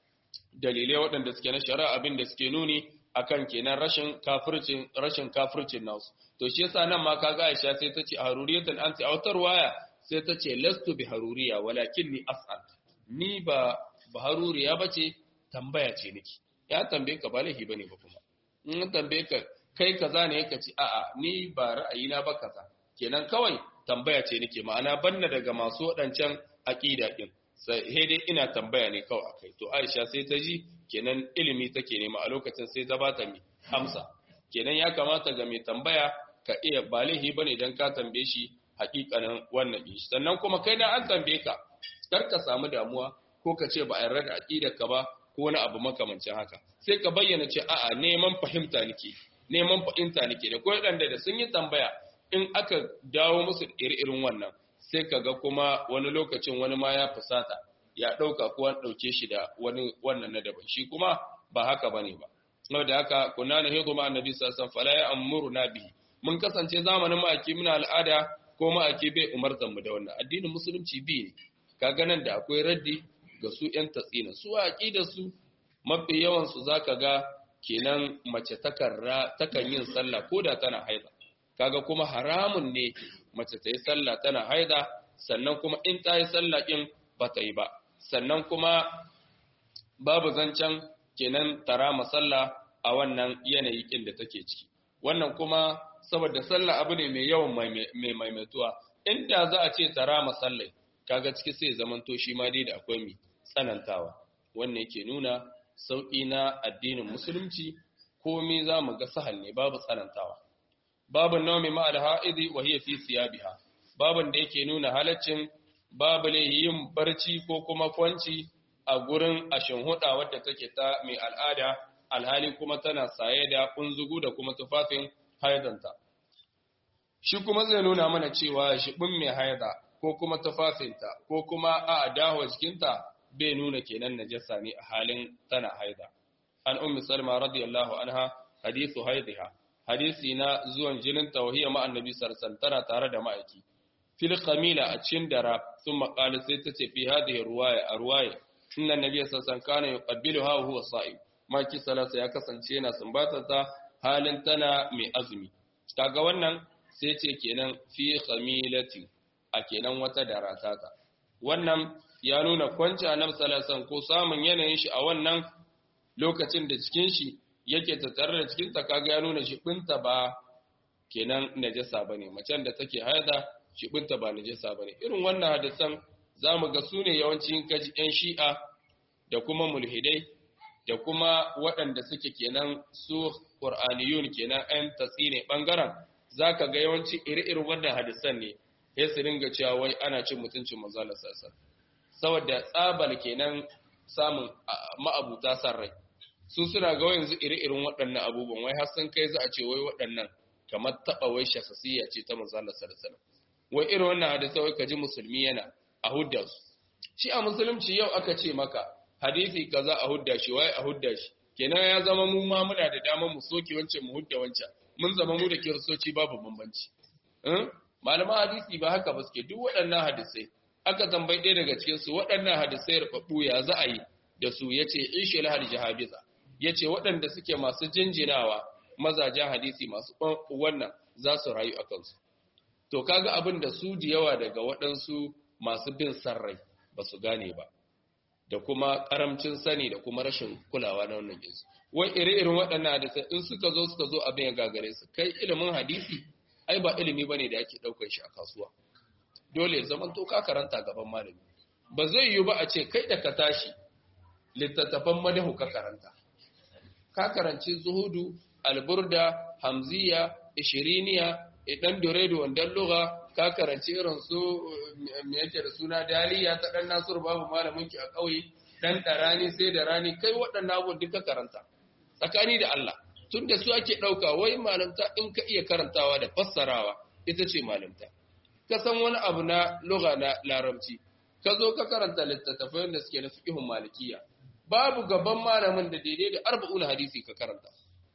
dalilai waɗanda suke na shari'a abin da suke nuni akan kenan rashin kafircin rashin kafircin nasu to shi yasa nan ma kaga Aisha sai ta ce haruriyatan anti a wata waya sai ta ce lastu bi haruriya walakinni as'al ni ba baharuriya bace tambaya ce nake ya tambaye ka ba laifi bane ba kuma in tambaye ka kai kaza ne ka ci a'a ni ba ra'ayina ba kaza kenan kawai tambaya ce nake ma'ana banna daga masu waɗancan aqida din sai dai ina tambaya ne kawai akai to Aisha sai ta ji kenan ilimi take nema a lokacin sai ta bata mi amsa kenan ya kamata ga mai tambaya ka iya ba laifi bane dan ka tambaye shi hakikanin wannan din sannan kuma kai da an tambaye ka kar ka samu damuwa ko ka ce ba a yarda da aqidar ka ba ko wani abu makamancin haka sai ka bayyana ce a'a neman fahimta nake neman fahimta nake da ko waɗanda da sun yi tambaya in aka dawo musu iri-irin wannan sai ka ga kuma wani lokacin wani ma ya fusata ya ɗauka ko an ɗauke shi da wani wannan na daban shi kuma ba haka bane ba saboda haka kunna na hidu ma annabi sallallahu alaihi wasallam fala ya'muruna bihi mun kasance zamanin ma'aki muna al'ada ko ma'aki bai umartan mu da wannan addinin musulunci bi ne kaga nan da akwai raddi ga su ƴan tatsina su aqida su mafi yawan su zaka ga kenan mace takarra takan yin sallah koda tana haida kaga kuma haramun ne mace ta yi sallah tana haida sannan kuma in ta yi sallah din ba ta yi ba sannan kuma babu zancen kenan tara masalla a wannan yanayi kin da take ciki wannan kuma saboda sallah abu ne mai yawan mai maimaituwa inda za a ce tara masallai kaga ciki sai zamanto shi ma dai da akwai mai tsanantawa wannan yake nuna sauƙi na addinin musulunci komai za mu ga sahal ne babu tsanantawa babu naumi ma alha'idi wa hiya fi siyabiha babun da yake nuna halaccin babu yin barci ko kuma kwanci a gurin ashin huda wadda take ta mai al'ada alhali kuma tana saye da kunzugu da kuma tufafin haidanta shi kuma zai nuna mana cewa shibin mai haida ko kuma tufafinta ko kuma a dawo jikinta bai nuna kenan najasa ne a halin tana haida an ummi salma radiyallahu anha hadithu haidiha hadisi na zuwan jinin tauhiyya ma annabi sallallahu tana tare da ma'aiki fil qamila a cikin dara sun maƙali sai ta ce fi hadhihi ruwaya a ruwaya inna nabiyya sallallahu kana yuqabbiluha wa huwa sa'im maki salasa ya kasance yana sumbatar ta halin tana mai azumi kaga wannan sai ce kenan fi qamilati a kenan wata dara ta wannan ya nuna kwanci annabi sallallahu ko samun yanayin shi a wannan lokacin da cikin shi yake tattare da cikin ta kaga ya nuna shibinta ba kenan najasa bane macen da take haida shibinta ba najasa bane irin wannan hadisan zamu ga sune yawancin kaji yan shi'a da kuma mulhidai da kuma waɗanda suke kenan su qur'aniyun kenan ɗan tatsine bangaren zaka ga yawanci iri-irin wannan hadisan ne sai su ringa cewa wai ana cin mutuncin manzo Allah sallallahu saboda tsabal kenan samun ma'abuta san rai su suna ga yanzu iri-irin waɗannan abubuwan wai har sun kai za a ce wai waɗannan kamar taɓa wai shakasiyya ce ta manzala sallallahu wai irin wannan hadisi wai kaji musulmi yana a hudda su shi a musulunci yau aka ce maka hadisi kaza a hudda shi wai a hudda shi kenan ya zama mu ma muna da damar mu soke wancan mu hudda wancan mun zama mu da kiristoci babu bambanci malaman hadisi ba haka ba suke duk waɗannan hadisai aka tambayi ɗaya daga cikin su waɗannan hadisai rubabbu ya za a yi da su yace ishil hal jahabiza ya ce waɗanda suke masu jinjinawa mazajen hadisi masu wannan za su rayu a kansu. To, kaga abin da su da yawa daga waɗansu masu bin sarrai ba su gane ba, da kuma ƙaramcin sani da kuma rashin kulawa na wannan jinsu. Wai ire-iren waɗannan hadisai in suka zo suka zo abin ya gagare su, kai ilimin hadisi, ai ba ilimi ba ne da ake ɗaukar shi a kasuwa. Dole zaman to ka karanta gaban malami. Ba zai yiwu ba a ce kai da ka tashi littattafan madahu ka karanta. ka karanci zuhudu alburda hamziya ishiriniya idan doredo wandan lugha ka karanci irin su me yake da suna daliya ta dan nasur babu malamin ki a kauye dan darani sai da rani kai waɗannan abubuwan duka karanta tsakani da Allah tunda su ake ɗauka wai malamta in ka iya karantawa da fassarawa ita ce malamta ka san wani abu na lugha na larabci ka zo ka karanta littattafai da suke na fiqhun malikiya babu gaban malamin da daidai da arba'un hadisi ka karanta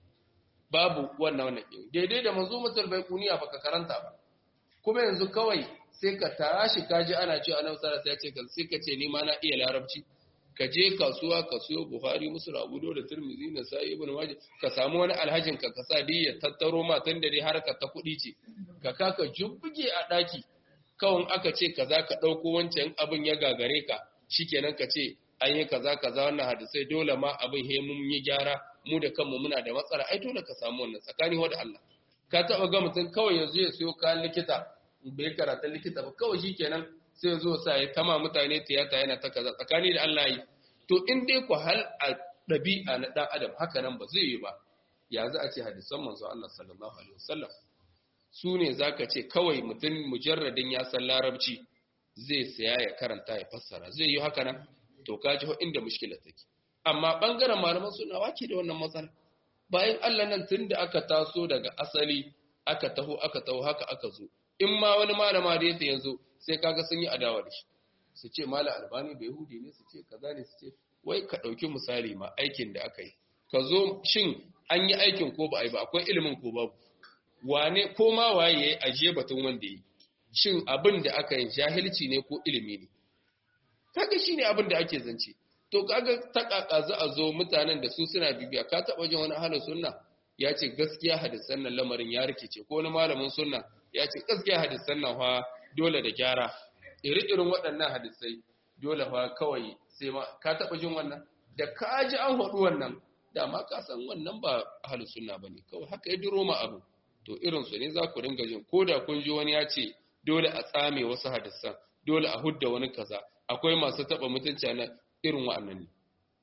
babu wannan wannan din daidai da manzumatul baiquniya baka karanta ba kuma yanzu kawai sai ka tashi kaji ana cewa annabi sallallahu alaihi wasallam ya ce sai ka ce ni ma na iya larabci ka je kasuwa ka siyo buhari muslim abu da tirmidhi na sai ibn majah ka samu wani alhajin ka kasa dai ya tattaro ma tun da dai harkar ta kuɗi ce ka kaka jubbuge a daki kawai aka ce kaza ka dauko wancan abin ya gagare ka shikenan ka ce an yi kaza kaza wannan hadisai dole ma abin he mun yi gyara mu da kanmu muna da matsala ai dole ka samu wannan tsakani wa da Allah ka taba ga mutum kawai yanzu ya siyo kayan likita bai karata likita ba kawai shikenan sai ya zo sa ya tama mutane tiyata yana ta kaza tsakani da Allah yi to in dai ku hal a ɗabi'a na ɗan adam haka nan ba zai yi ba ya za a ce hadisan manzo Allah sallallahu alaihi wasallam su ne zaka ce kawai mutum mujarradin ya san larabci zai saya ya karanta ya fassara zai yi haka nan to ka ji inda mushkilar take amma bangaren malaman suna wake da wannan matsala bayan Allah nan tunda aka taso daga asali aka taho aka taho haka aka zo in ma wani malama da yake yanzu sai kaga sun yi adawa da shi su ce mala albani bai hudi ne su ce kaza ne su ce wai ka ɗauki misali ma aikin da aka yi ka zo shin an yi aikin ko ba a yi ba akwai ilimin ko babu wane ko ma waye ya yi ajiye batun wanda ya yi shin abin da aka yi jahilci ne ko ilimi ne kaga shi ne abin da ake zance to kaga ta kaka za a zo mutanen da su suna bibiya ka taɓa jin wani halin sunna ya ce gaskiya hadisan nan lamarin ya rikice ko wani malamin sunna ya ce gaskiya hadisan nan fa dole da gyara iri-irin waɗannan hadisai dole fa kawai sai ma ka taɓa jin wannan da ka ji an haɗu wannan dama ka san wannan ba ahlus sunna bane kawai haka ya duro ma abu to irin su ne za ku ringa jin ko da kun ji wani ya ce dole a tsame wasu hadisan dole a hudda wani kaza akwai masu taɓa mutunci na irin wa'annan ne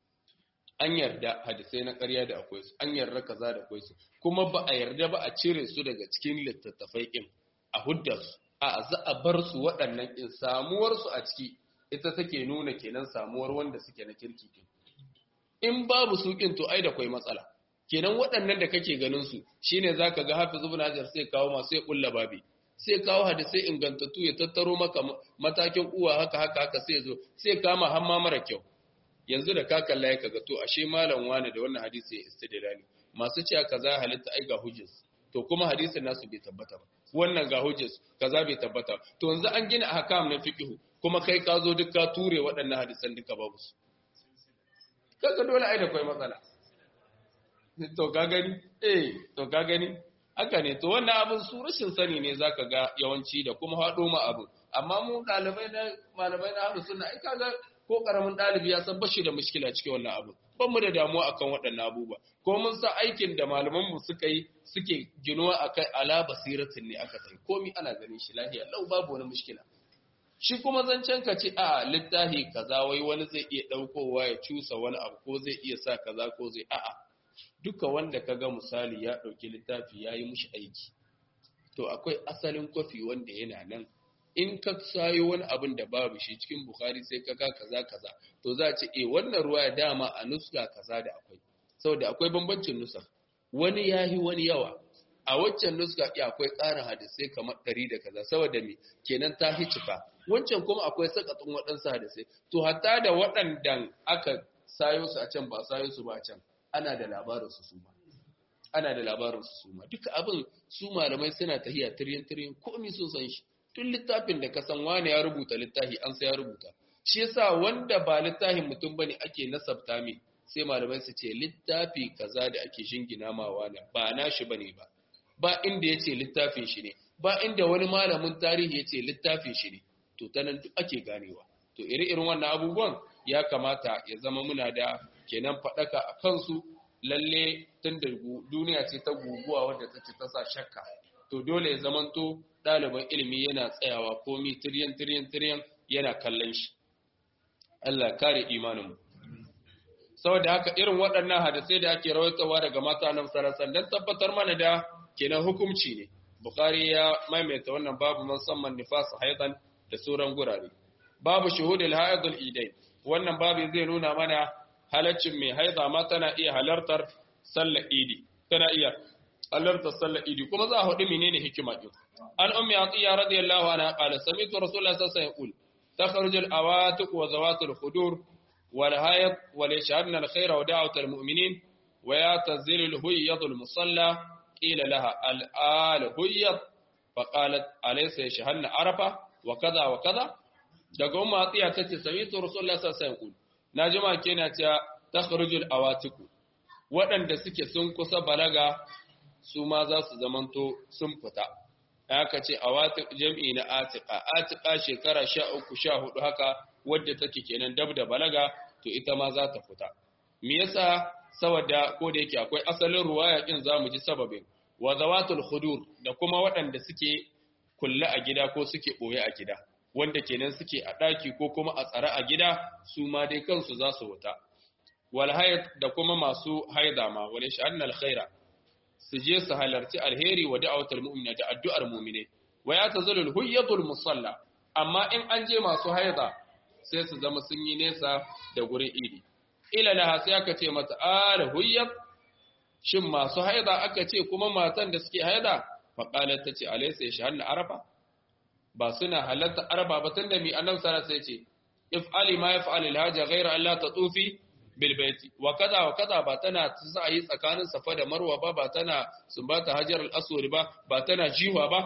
an yarda hadisai na ƙarya da akwai su an yarda kaza da akwai su kuma ba a yarda ba a cire su daga cikin littattafai ɗin a hudda su a za a bar su waɗannan ɗin samuwar su a ciki ita take nuna kenan samuwar wanda suke na kirki ɗin in babu su ɗin to ai da kwai matsala kenan waɗannan da kake ganin su shine zaka ga hafiz ibn hajar sai kawo masu ya kulla babi sai kawo hadisai ingantattu ya tattaro maka matakin uwa haka haka haka sai zo sai kama hamma mara kyau yanzu da ka kalla ya kaga to ashe malam wani da wannan hadisi ya istidlali masu cewa kaza halitta ai ga hujjas to kuma hadisin nasu bai tabbata ba wannan ga hujjas kaza bai tabbata to yanzu an gina ahkam na fiqh kuma kai ka zo duk ka ture waɗannan hadisan duka babu su kaga dole ai da kai matsala to ka gani eh to ka gani haka ne to wannan abin su rashin sani ne zaka ga yawanci da kuma haɗo ma abin amma mu ɗalibai na malamai na ahlus sunna ai kaga ko karamin ɗalibi ya san bashi da mushkila cikin wannan abin ban mu da damuwa akan waɗannan abubuwa ko mun san aikin da malaman mu suka yi suke ginuwa akai ala basiratin ne aka tai komi ana ganin shi lahiya lau babu wani mushkila shi kuma zancen ka ce a littafi kaza wai wani zai iya ɗaukowa ya cusa wani abu ko zai iya sa kaza ko zai a'a duka wanda ka ga misali ya ɗauki littafi ya yi mushi aiki to akwai asalin kwafi wanda yana nan in ka sayo wani abin da babu shi cikin bukhari sai ka ga kaza kaza to za a ce eh wannan ruwa ya dama a nuska kaza da akwai saboda akwai bambancin nusa wani yahi wani yawa a waccan nuska ya akwai ƙarin hadisai kamar ɗari da kaza saboda me kenan ta hi cika wancan kuma akwai sakatun waɗansu hadisai to hatta da waɗandan aka sayo su a can ba sayo su ba a can ana da labarin su suma ana da labarin su suma duka abin su malamai suna tahiya tiryan tiryan komai sun san shi tun littafin da ka san wani ya rubuta littafi an sai ya rubuta shi yasa wanda ba littafin mutum bane ake nasabta mai sai malamai su ce littafi kaza da ake shingina ma wani ba nashi bane ba ba inda yace littafin shi ne ba inda wani malamin tarihi yace littafin shi ne to ta nan duk ake ganewa to iri-irin wannan abubuwan ya kamata ya zama muna da kenan faɗaka a kansu lalle tun da duniya ce ta guguwa wadda ta ce ta sa shakka to dole ya zamanto ɗaliban ilimi yana tsayawa komi tiryan tiryan tiryan yana kallon shi Allah kare imaninmu saboda haka irin waɗannan hadisai da ake rawaitawa daga mata nan sarasan don tabbatar mana da kenan hukunci ne Bukhari ya maimaita wannan babu musamman nifas haidan da sauran gurare babu shuhudul haidul idai wannan babu zai nuna mana halaccin mai haida ma tana iya halartar sallar idi tana iya halartar sallar idi kuma za a hudu menene hikima din an ummi atiya radiyallahu anha qala sami'tu rasulullahi sallallahu alaihi wasallam yaqul takhruju al-awatiq wa zawat al-khudur wal hayat wa yashhadna al-khayra wa da'wat al-mu'minin wa yatazilu al-huyyad al-musalla qila laha al-al huyyad faqalat alaysa yashhadna arafa wa kaza wa kaza daga umma atiya tace sami'tu rasulullahi sallallahu alaihi wasallam na jima kenan cewa takhrujul awatiku waɗanda suke sun kusa balaga su ma za su zamanto sun fita aka ce awatik jam'i na atika atika shekara 13 14 haka wadda take kenan dab da balaga to ita ma za ta fita me yasa saboda ko da yake akwai asalin ruwaya din zamu ji sababin wa zawatul khudur da kuma waɗanda suke kulle a gida ko suke boye a gida wanda kenan suke a ɗaki ko kuma a tsare a gida su ma dai kansu za su wuta wal hayd da kuma masu haida ma wal sha'an al khaira su je su halarci alheri wa da'awatul mu'mina da addu'ar mu'mine wa ya tazalul huyyatul musalla amma in an je masu haida sai su zama sun yi nesa da gurin idi ila laha sai aka ce mata al huyyat shin masu haida aka ce kuma matan da suke haida fa qalat tace alaysa yashhadna arafa ba suna halatta arba ba tunda mi annabi sallallahu alaihi wasallam ce if'ali ma yaf'al al-haja ghayra an la tatufi bil baiti wa kaza wa kaza ba tana sa'ayi tsakanin safa da marwa ba ba tana sumbata hajar al-aswad ba ba tana jiwa ba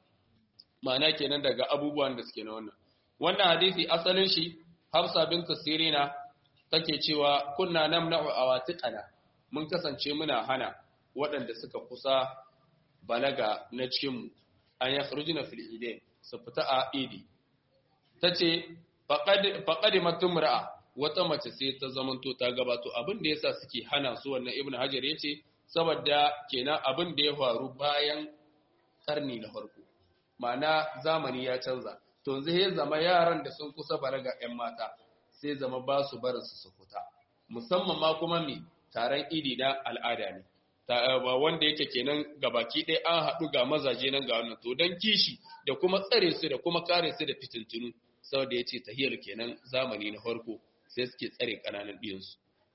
ma'ana kenan daga abubuwan da suke na wannan wannan hadisi asalin shi Hafsa bint Sirina take cewa kunna namna'u awatiqana mun kasance muna hana waɗanda suka kusa balaga na cikin mu an yakhrujuna fil idain su fita a idi ta ce faƙaɗi matumra'a wata mace sai ta zamanto ta gabato abin da yasa suke hana su wannan ibn hajar ya ce saboda kenan abin da ya faru bayan ƙarni na farko ma'ana zamani ya canza to yanzu ya zama yaran da sun kusa balaga 'yan mata sai zama ba su barin su su fita musamman ma kuma mai taron idi na al'ada ne ba wanda yake kenan gabaki ɗaya an haɗu ga mazaje nan ga wannan to don kishi da kuma tsare su da kuma kare su da fitintunu saboda ya ce tahiyar kenan zamani na farko sai suke tsare ƙananan ɗiyansu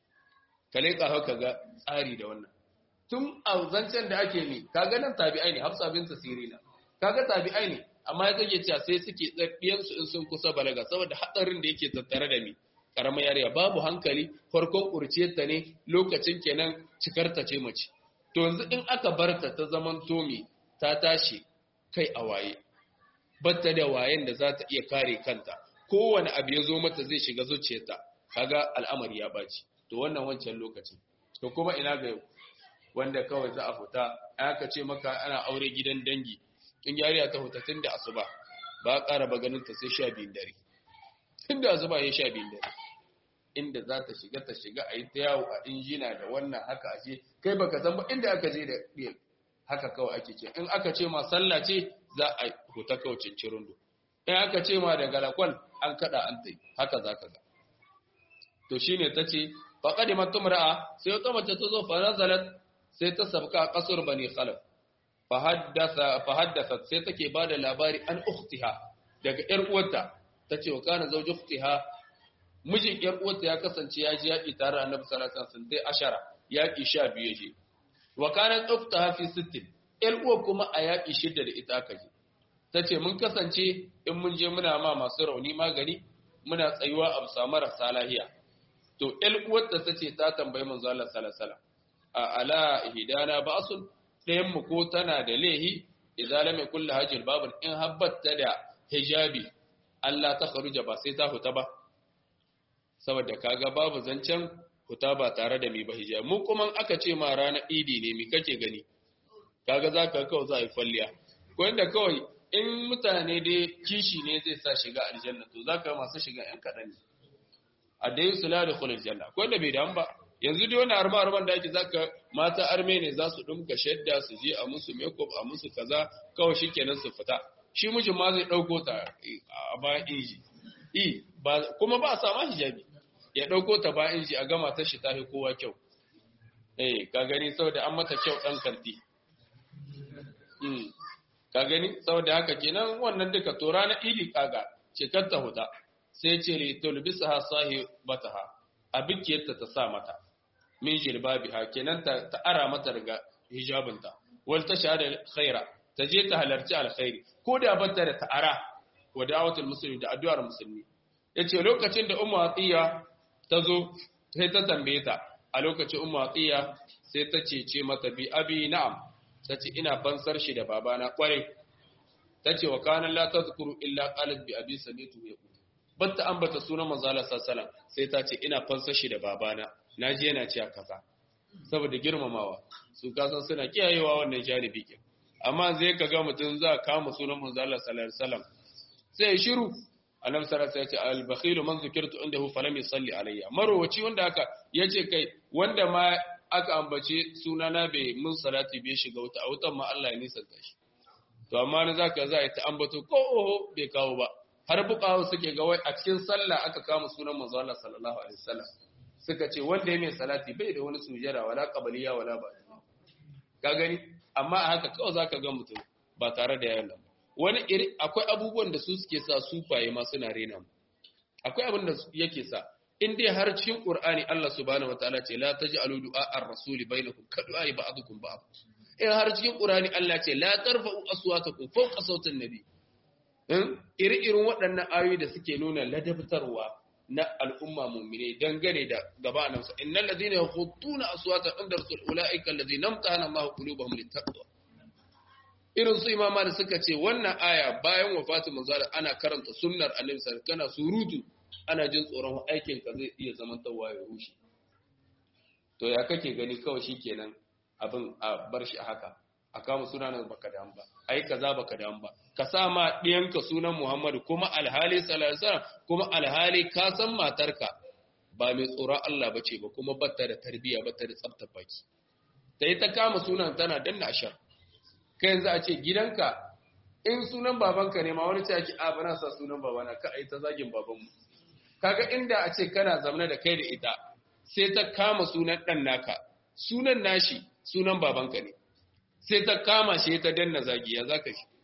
kale ka haka ga tsari da wannan tun a zancen da ake mi kaga nan tabi'ai ne hafsa bin sirina kaga tabi'ai ne amma ya take cewa sai suke ɗiyansu in sun kusa balaga saboda hatsarin da yake tattare da mi karamar yariya babu hankali farkon kurciyarta ne lokacin kenan cikarta ce mace to yanzu in aka barta ta zaman tomi ta tashi kai a waye batta da wayen da za ta iya kare kanta kowane abu ya zo mata zai shiga zuciyarta kaga al'amari ya baci to wannan wancan lokacin to kuma ina ga yau wanda kawai za a fita aka ce maka ana aure gidan dangi in yariya ta fita tun da asuba ba a ƙara ba ganin ta sai sha biyun dare tun da asuba ya sha biyun dare inda za ta shiga ta shiga a yi ta yawo a injina da wannan haka ashe kai baka san ba inda aka je da ɗiyar haka kawai ake ce in aka ce ma sallah ce za a huta kawai cincirin do in aka ce ma da galakwal an kada an tai haka za ka ga to shine ta ce faƙaɗi matumra'a sai wata mace ta zo fa nazalat sai ta sabka a ƙasar bani khalaf fa haddasa sai take ba da labari an ukhtiha daga ƴar uwarta ta ce wa kana zauji ukhtiha mijin ƴar uwarta ya kasance ya ji yaƙi tare da annabi sallallahu alaihi wasallam sai ashara yaƙi sha biyu je wa kana ukhtaha fi sittin ƴar uwar kuma a yaƙi shidda da ita aka je ta ce mun kasance in mun je muna ma masu rauni magani muna tsayuwa a bisa marasa lahiya to ƴar uwarta ta ce ta tambayi manzo Allah sallallahu alaihi wasallam a ala hidana ba'sun ɗayan mu ko tana da lehi idan lam yakul hajil babun in habbatta da hijabi Allah ta kharuja ba sai ta huta ba saboda kaga babu zancen huta ba tare da mi ba hijabi mu kuma aka ce ma ranar idi ne mi kake gani kaga zaka kawai za a yi falliya ko inda kawai in mutane dai kishi ne zai sa shiga aljanna to zaka masu shiga yan kaɗan ne a dai su la da khulul janna ko inda bai damu ba yanzu dai wannan arma arman da ake zaka mata arme ne za su dumka shadda su je a musu makeup a musu kaza kawai shikenan su fita shi mijin ma zai dauko ta a bayan inji i ba kuma ba a sama hijabi ya dauko ta bayan inji a gama ta shi tafi kowa kyau eh ka gani saboda an mata kyau dan kanti mm ka gani saboda haka kenan wannan duka to ranar idi kaga ce kar ta huta sai ce li tulbisaha sahibataha abikiyarta ta sa mata min jilbabiha kenan ta, ta ara mata daga hijabinta wal ta shahada khaira ta je ta halarci alkhairi ko da bata da ta'ara wa da'watul muslimi da addu'ar musulmi yace lokacin da ummu atiya ta zo sai ta tambaye ta a lokacin ummu atiya sai ta ce ce mata bi abi na'am tace ina fansar shi da babana kware tace wa kana la tazkuru illa qalat bi abi samitu yaqul batta ambata sunan manzo Allah sallallahu sai ta ce ina fansa shi da babana naji yana cewa kaza saboda girmamawa su kasan suna kiyayewa wannan janibi kin amma zai kaga mutum za ka kama sunan manzo Allah sallallahu alaihi wasallam sai ya shiru annabi sallallahu alaihi wasallam ya ce al-bakhilu man zukirtu indahu falam yusalli alayya marowaci wanda aka yace kai wanda ma aka ambace sunana bai mun salati bai shiga wuta a wutan ma Allah ya nisanta shi to amma na zaka za a ta ambato ko oho bai kawo ba har bukawo suke ga wai a cikin sallah aka kama sunan manzo Allah sallallahu alaihi wasallam suka ce wanda ya mai salati bai da wani sujada wala qabliya wala ba ka gani amma a haka kawai zaka ga mutum ba tare da yayin wani iri akwai abubuwan da su suke sa sufaye ma suna rena mu akwai abin da yake sa in dai har cikin Qur'ani Allah subhanahu wataala ce la taj'alu du'a ar-rasul bainakum ka du'a ba'dukum ba'd in har cikin Qur'ani Allah ce la tarfa'u aswatakum fawqa sautin nabi in iri-irin waɗannan ayoyi da suke nuna ladabtarwa na al'umma mu'mine dangane da gaba nan sa innal ladina yakhuttuna aswata inda rasul ulaika alladhina amtahana Allahu qulubahum littaqwa irin su imama da suka ce wannan aya bayan wafatin manzala ana karanta sunnar annabi sallallahu kana surutu ana jin tsoron aikin ka zai iya zaman tawa ya rushe to ya kake gani kawai shikenan abin a bar shi haka a kama sunan baka da ba ai kaza baka da ba ka sa ma diyanka sunan Muhammadu kuma alhali sallallahu alaihi kuma alhali ka san matarka ba mai tsoron Allah bace ba kuma batta da tarbiyya batta da tsaftar baki sai ta kama sunan tana danna ashar kai yanzu a ce gidanka in sunan babanka ne ma wani ce ake a bana sa sunan babana ka ai ta zagin babanmu kaga inda a ce kana zamana da kai da ita sai ta kama sunan dan naka sunan nashi sunan babanka ne sai ta kama shi ta danna zagi ya zaka shi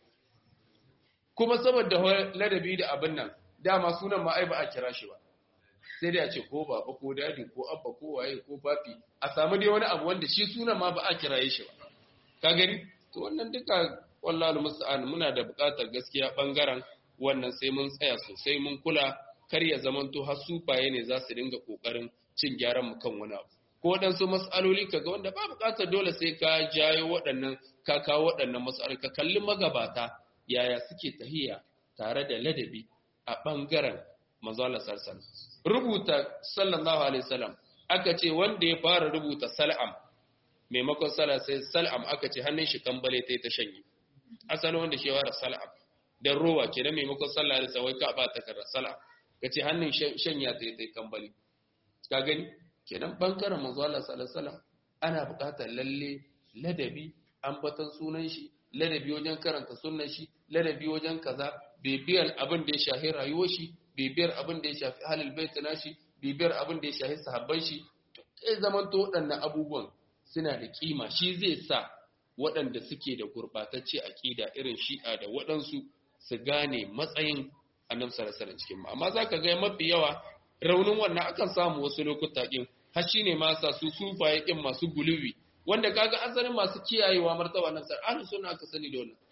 kuma saboda ladabi da abin nan dama sunan ma ai ba a kira shi ba sai dai a ce ko baba ko dadi ko abba ko waye ko papi a samu dai wani abu wanda shi sunan ma ba a kiraye shi ba ka gani to wannan duka wallahi musta'an muna da buƙatar gaskiya bangaren wannan sai mun tsaya sosai mun kula kar ya zamanto har sufaye ne za su dinga kokarin cin gyaran mu kan wani abu ko waɗansu mas'aloli kaga wanda ba buƙatar dole sai ka jayo waɗannan ka kawo waɗannan mas'aloli ka kalli magabata yaya suke tahiya tare da ladabi a bangaren manzo Allah sallallahu rubuta sallallahu alaihi wasallam aka ce wanda ya fara rubuta sal'am maimakon sala sai sal'am aka ce hannun shi kambale ta ta shanye asali wanda shi wara sal'am dan rowa ke dan maimakon sallah da sawai ka ba ta karra sal'am kace hannun shanya ta ta kambale ka gani kenan bangaren manzo Allah sallallahu alaihi wasallam ana buƙatar lalle ladabi ambatan sunan shi ladabi wajen karanta sunan shi ladabi wajen kaza bibiyar abin da ya shafi rayuwar shi bibiyar abin da ya shafi halil bait nashi bibiyar abin da ya shafi sahabban shi sai zamanto waɗannan abubuwan suna da kima shi zai sa waɗanda suke da gurɓatacce aƙida irin shi'a da waɗansu su gane matsayin annabi sallallahu alaihi cikin amma zaka ga mafi yawa raunin wannan akan samu wasu lokuta din har shine ma sa su sufaye kin masu guluwi wanda kaga asalin masu kiyayewa martaba nan sai ahlus sunna aka sani da wannan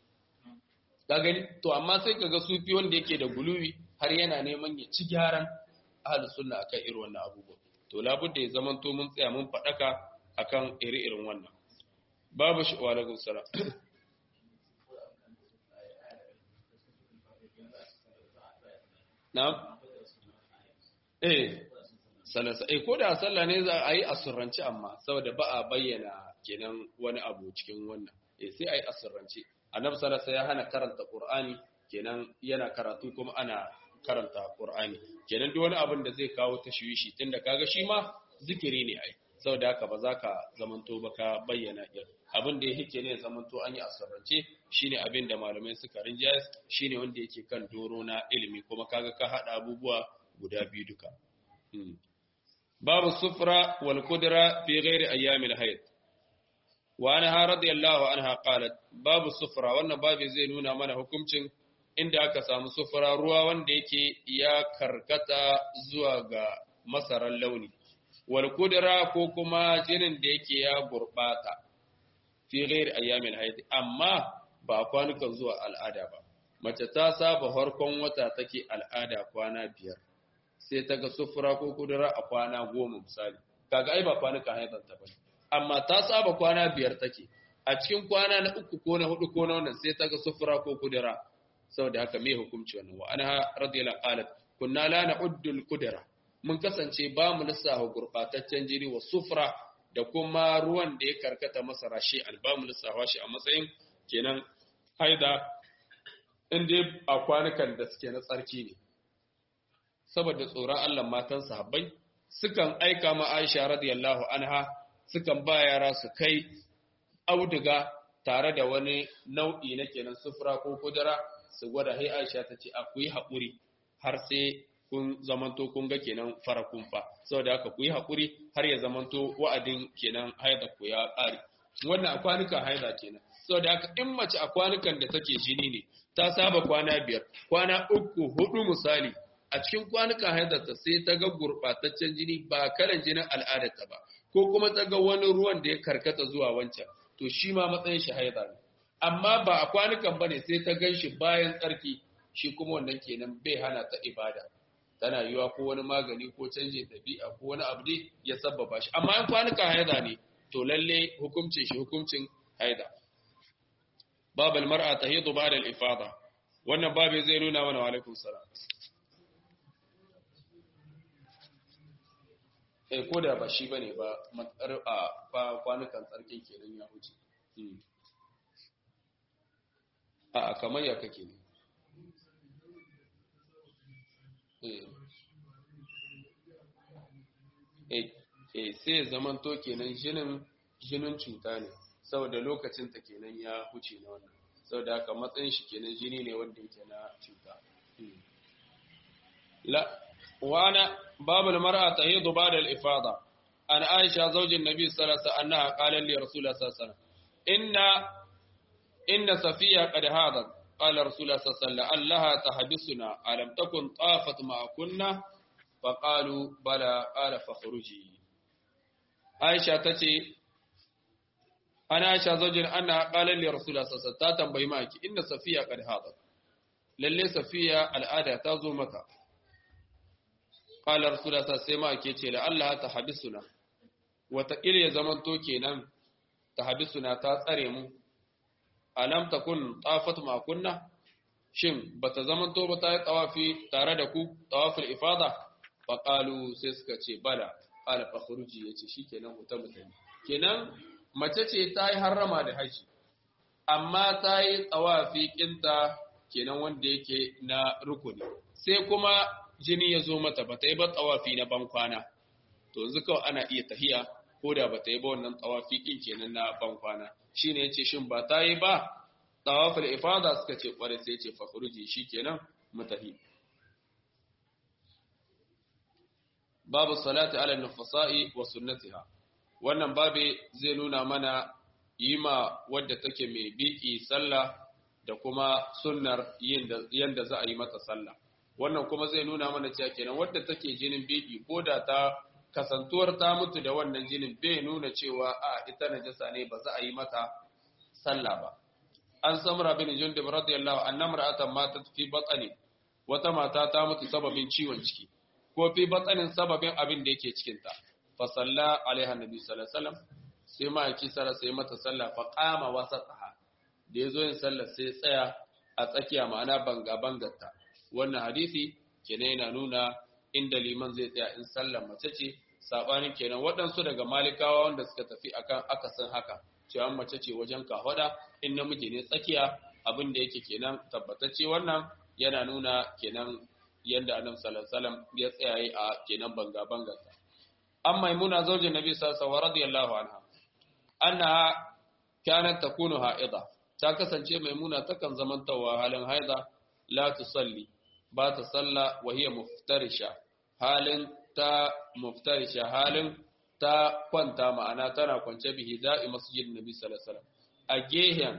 ka gani to amma sai kaga sufi wanda yake da guluwi har yana neman ya ci gyaran ahlus sunna akan irin wannan abubuwa to labudda ya zamanto mun tsaya mun faɗaka akan iri-irin wannan babu shi wa alaikum salam na eh salasa eh ko da sallah ne za a yi asurranci amma saboda ba a bayyana kenan wani abu cikin wannan eh sai a yi asurranci annabi sallallahu ya hana karanta qur'ani kenan yana karatu kuma ana karanta qur'ani kenan duk wani abin da zai kawo tashwishi tunda kaga shi ma zikiri ne ai saboda haka ba za ka zamanto ba ka bayyana ɗin abin da ya hike ne zamanto an yi asarrance shine abin da malamai suka rinjaya shine wanda yake kan doro na ilimi kuma kaga ka haɗa abubuwa guda biyu duka babu sufra wal kudra fi ghairi ayyamil hayd wa anha radiyallahu anha qalat babu sufra wannan babu zai nuna mana hukuncin inda aka samu sufra ruwa wanda yake ya karkata zuwa ga masaran launi wal kudra ko kuma jinin da yake ya gurbata fi ghairi ayyamil hayd amma ba kwanukan zuwa al'ada ba mace ta saba harkon wata take al'ada kwana biyar sai ta ga sufura ko kudura a kwana goma misali kaga ai ba kwanukan haidanta ba amma ta saba kwana biyar take a cikin kwana na uku ko na hudu ko na wannan sai ta ga sufura ko kudura saboda haka me hukunci wannan wa anha radiyallahu qalat kunna la na'uddu al-qudra mun kasance ba mu lissafa gurbataccen jini wa sufra da kuma ruwan da ya karkata masa rashi alba mu lissafa shi a matsayin kenan haida inda a kwanukan da suke na tsarki ne saboda tsoron Allah matan sahabbai sukan aika ma Aisha radiyallahu anha sukan ba yara su kai auduga tare da wani nau'i na kenan sufura ko kudura su gwada hai Aisha ta ce akwai haƙuri har sai kun zamanto kun ga kenan fara kumfa saboda haka ku yi haƙuri har ya zamanto wa'adin kenan haida ku ya ƙare wannan a kwanukan haida kenan saboda haka in mace a kwanukan da take jini ne ta saba kwana biyar kwana uku hudu misali a cikin kwanukan haidarta sai ta ga gurɓataccen jini ba kalan jinin al'adarta ba ko kuma ta ga wani ruwan da ya karkata zuwa wancan to shi ma matsayin shi haida ne amma ba a kwanukan bane sai ta gan shi bayan tsarki shi kuma wannan kenan bai hana ta ibada tana yiwa ko wani magani ko canjin ɗabi'a ko wani abu ne ya sabbaba shi amma in kwanukan haida ne to lalle hukuncin shi hukuncin haida babal mar'a tahidu ba'da al-ifada wannan babu zai nuna mana wa alaikum salam eh ko da ba shi bane ba matsar a kwanukan tsarkin kenan ya huce a kamar ya kake ne eh sai zaman to kenan jinin jinin cuta ne saboda lokacin ta kenan ya huce na wannan saboda haka matsayin shi kenan jini ne wanda yake na cuta la wana babul mar'a tahidu ba'da al-ifada an aisha zaujin nabi sallallahu alaihi wasallam annaha qalat li rasulullah sallallahu alaihi wasallam inna inna safiya qad hadat qala rasulullah sallallahu alaihi wasallam allaha tahbisuna alam takun tafat ma kunna faqalu bala qala fakhruji aisha tace ana aisha zaujin anna qalat li rasulullah sallallahu alaihi wasallam ta tambayi maki inna safiya qad hadat lalle safiya al'ada ta zo maka qala rasulullah sai ma ake ce la Allah ta habisuna wata ya zamanto kenan ta habisuna ta tsare mu alam takun tafat ma kunna shin bata zamanto ba ta yi tawafi tare da ku tawaful ifada fa qalu sai suka ce bala qala fa khuruji yace shikenan huta mutane kenan mace ce ta yi harrama da haji amma ta yi tawafi kinta kenan wanda yake na rukuni sai kuma jini ya zo mata ba ta yi ba tsawafi na bankwana to yanzu kawai ana iya tahiya ko da ba ta yi ba wannan tsawafi kin kenan na bankwana shi ne ya ce shin ba ta yi ba tsawafin ifada suka ce kwarai sai ce fakuruji shi kenan mutahi babu salati ala nufasa'i wa sunnatiha wannan babe zai nuna mana yi ma wadda take mai biki sallah da kuma sunnar yin yanda za a yi mata sallah wannan kuma zai nuna mana cewa kenan wadda take jinin biki ko da ta kasantuwar ta mutu da wannan jinin bai nuna cewa a ita najasa ne ba za a yi mata sallah ba an samra bin jundub radiyallahu anna mar'atan matat fi batni wata mata ta mutu sababin ciwon ciki ko fi batsanin sababin abin da yake cikin ta fa salla alaiha nabi sallallahu alaihi wasallam sai ma yaki sara sai mata sallah fa qama wasataha da yazo yin sallah sai tsaya a tsakiya ma'ana banga bangarta wannan hadisi kenan yana nuna inda liman zai tsaya in sallar mace ce sabanin kenan waɗansu daga malikawa wanda suka tafi akan akasin haka cewa mace ce wajen kahwada in namiji ne tsakiya abin da yake kenan tabbatacce wannan yana nuna kenan yanda annabi sallallahu alaihi wasallam ya tsayaye a kenan banga bangarsa an maimuna zaujin nabi sallallahu alaihi radiyallahu anha annaha kanat takunu ha'ida ta kasance maimuna takan zamantawa halin haida la tusalli ba ta salla wa hiya muftarisha halin ta muftarisha halin ta kwanta ma'ana tana kwance bihi da'i masjidin nabi sallallahu alaihi wasallam a gehen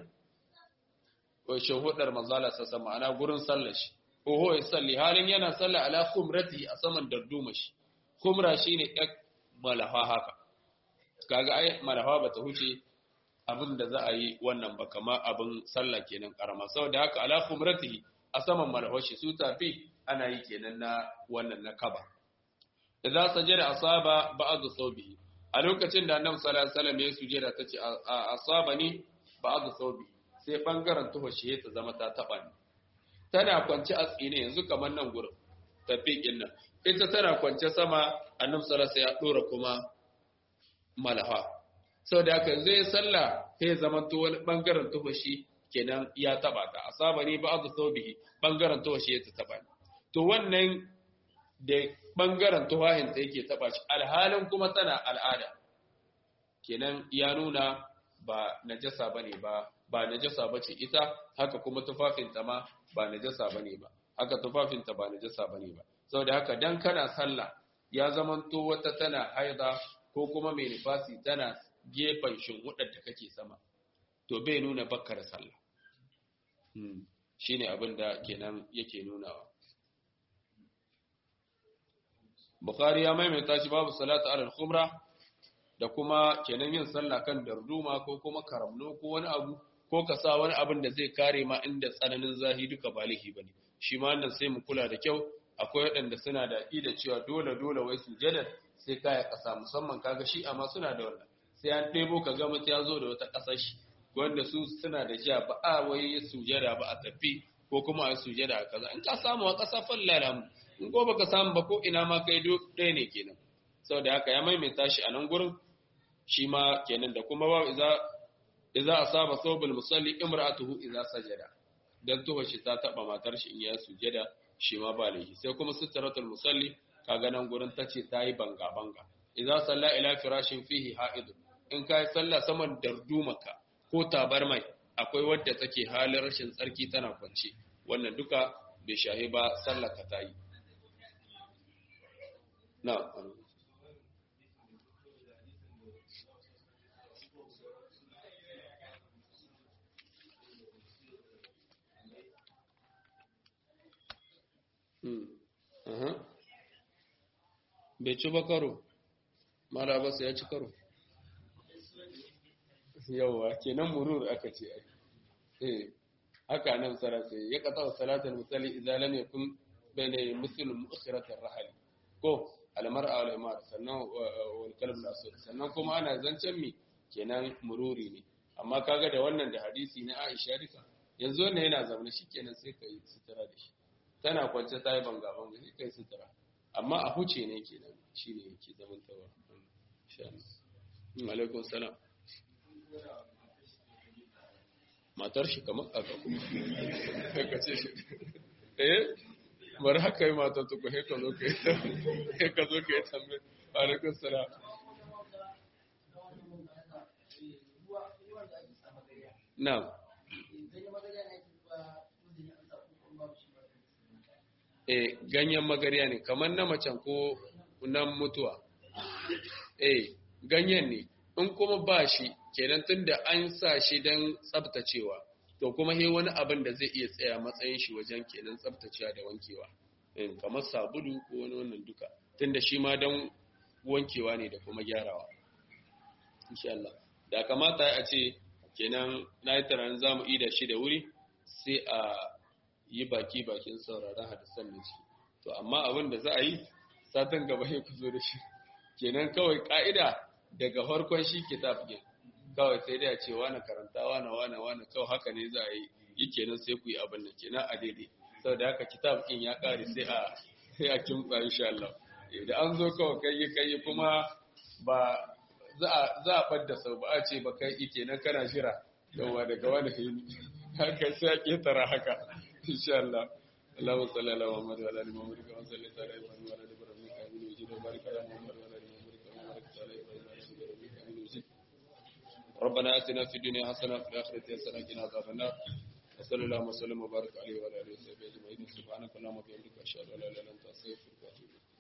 shahudar manzala sassa ma'ana gurin sallar shi oho ya salli halin yana salla ala khumrati a saman darduma shi khumra shine yak malafa haka kaga ai malafa bata huce abin da za a yi wannan ba kama abin sallah kenan karama saboda haka ala khumratihi a saman malafashi su tafi ana yi kenan na wannan na kaba idza sajada asaba ba'd thawbihi a lokacin da annabi sallallahu alaihi wasallam ya sujada tace asabani ba'd thawbihi sai bangaren tuhoshe ta zama ta taba ni tana kwance a tsine yanzu kamar nan gurin tafiqin nan ita tana kwance sama annabi sallallahu alaihi wasallam ya dora kuma malafa saboda haka zai sallah sai zama to wani bangaren tuhoshi kenan ya taba ta asaba ne ba azu saubihi bangaren to shi ya taba ni to wannan da bangaren tufahin ta yake taba shi alhalin kuma tana al'ada kenan ya nuna ba najasa bane ba ba najasa bace ita haka kuma tufafinta ma ba najasa bane ba haka tufafinta ba najasa bane ba saboda haka dan kana sallah ya zamanto wata tana haida ko kuma mai nifasi tana gefen shinhudar da kake sama to bai nuna bakkar sallah shine abin da kenan yake nunawa Bukhari ya maimaita shi babu salatu alal khumra da kuma kenan yin sallah kan darduma ko kuma karamno ko wani abu ko ka sa wani abin da zai kare ma inda tsananin zahi duka balihi bane shi ma wannan sai mu kula da kyau akwai waɗanda suna da ida cewa dole dole wai sujada sai kaya ƙasa musamman kaga shi amma suna da wannan sai an ɗebo ka ga mutum ya zo da wata ƙasar shi wanda su suna da jiya ba a wai sujada ba a tafi ko kuma a sujada a kaza in ka samu a ƙasa fallala mu in ko baka samu ba ko ina ma kai ɗaya ne kenan saboda haka ya maimaita shi a nan gurin shi ma kenan da kuma ba iza iza asaba thawbul musalli imra'atuhu iza sajada dan tuwa shi ta taba matar shi in ya sujada shi ma ba laifi sai kuma sitratul musalli kaga nan gurin tace tayi banga banga iza salla ila firashin fihi ha'id in kai sallah saman dardumaka ko tabarmai akwai wadda take halin rashin tsarki tana kwance wannan duka bai shahi ba sallar ka tayi na bai ci ba karo mara basu ya ci karo yauwa kenan murur aka ce eh haka nan sarasa ya kata salatul musalli idza lam yakun bayna muslim mu'khirat ar-rahl ko al-mar'a wal imar sannan wal kalb al-asad sannan kuma ana zancen mi kenan mururi ne amma kaga da wannan da hadisi na Aisha duka yanzu wannan yana zaune shikenan sai kai sutura da shi tana kwance ta yi banga banga sai kai sutura amma a huce ne kenan shine yake zaman tawa insha Allah alaikum salam matar shi kamar aka kuma ka ce shi eh bari haka yi matar tuku he ka zo ka yi ka zo ka yi tambayi alaikum salam na'am eh ganyen magariya ne kamar na macen ko nan mutuwa eh ganyen ne in kuma ba shi kenan tunda an sa shi don tsabtacewa to kuma he wani abin da zai iya tsaya matsayin shi wajen kenan tsabtacewa da wankewa in kamar sabulu ko wani wannan duka tunda shi ma don wankewa ne da kuma gyarawa insha Allah da kamata a ce kenan na yi tunanin za mu yi da shi da wuri sai a yi baki bakin sauraron hadisan da shi to amma abin da za a yi satin gaba ya ku zo da shi kenan kawai ka'ida daga farkon shi kitab din kawai sai dai a ce wani karanta wani wani wani kawai haka ne za a yi yi kenan sai ku yi abin nan kenan a daidai saboda haka kitab din ya kare sai a sai a kimtsa insha Allah da an zo kawai kai kai kuma ba za a za a fadda sau ba a ce ba kai kenan kana jira yawa daga wani hini haka sai a ketara haka insha Allah اللهم صل على محمد وعلى ال محمد كما صليت على ابراهيم وعلى ال ابراهيم انك حميد مجيد وبارك على محمد وعلى ال محمد كما باركت على ابراهيم وعلى ال ابراهيم انك حميد مجيد ربنا اتنا في الدنيا حسنه وفي الاخره حسنه وقنا عذاب النار وصلى الله وسلم وبارك عليه وعلى اله وصحبه اجمعين سبحانك اللهم وبحمدك اشهد ان لا اله الا انت استغفرك واتوب اليك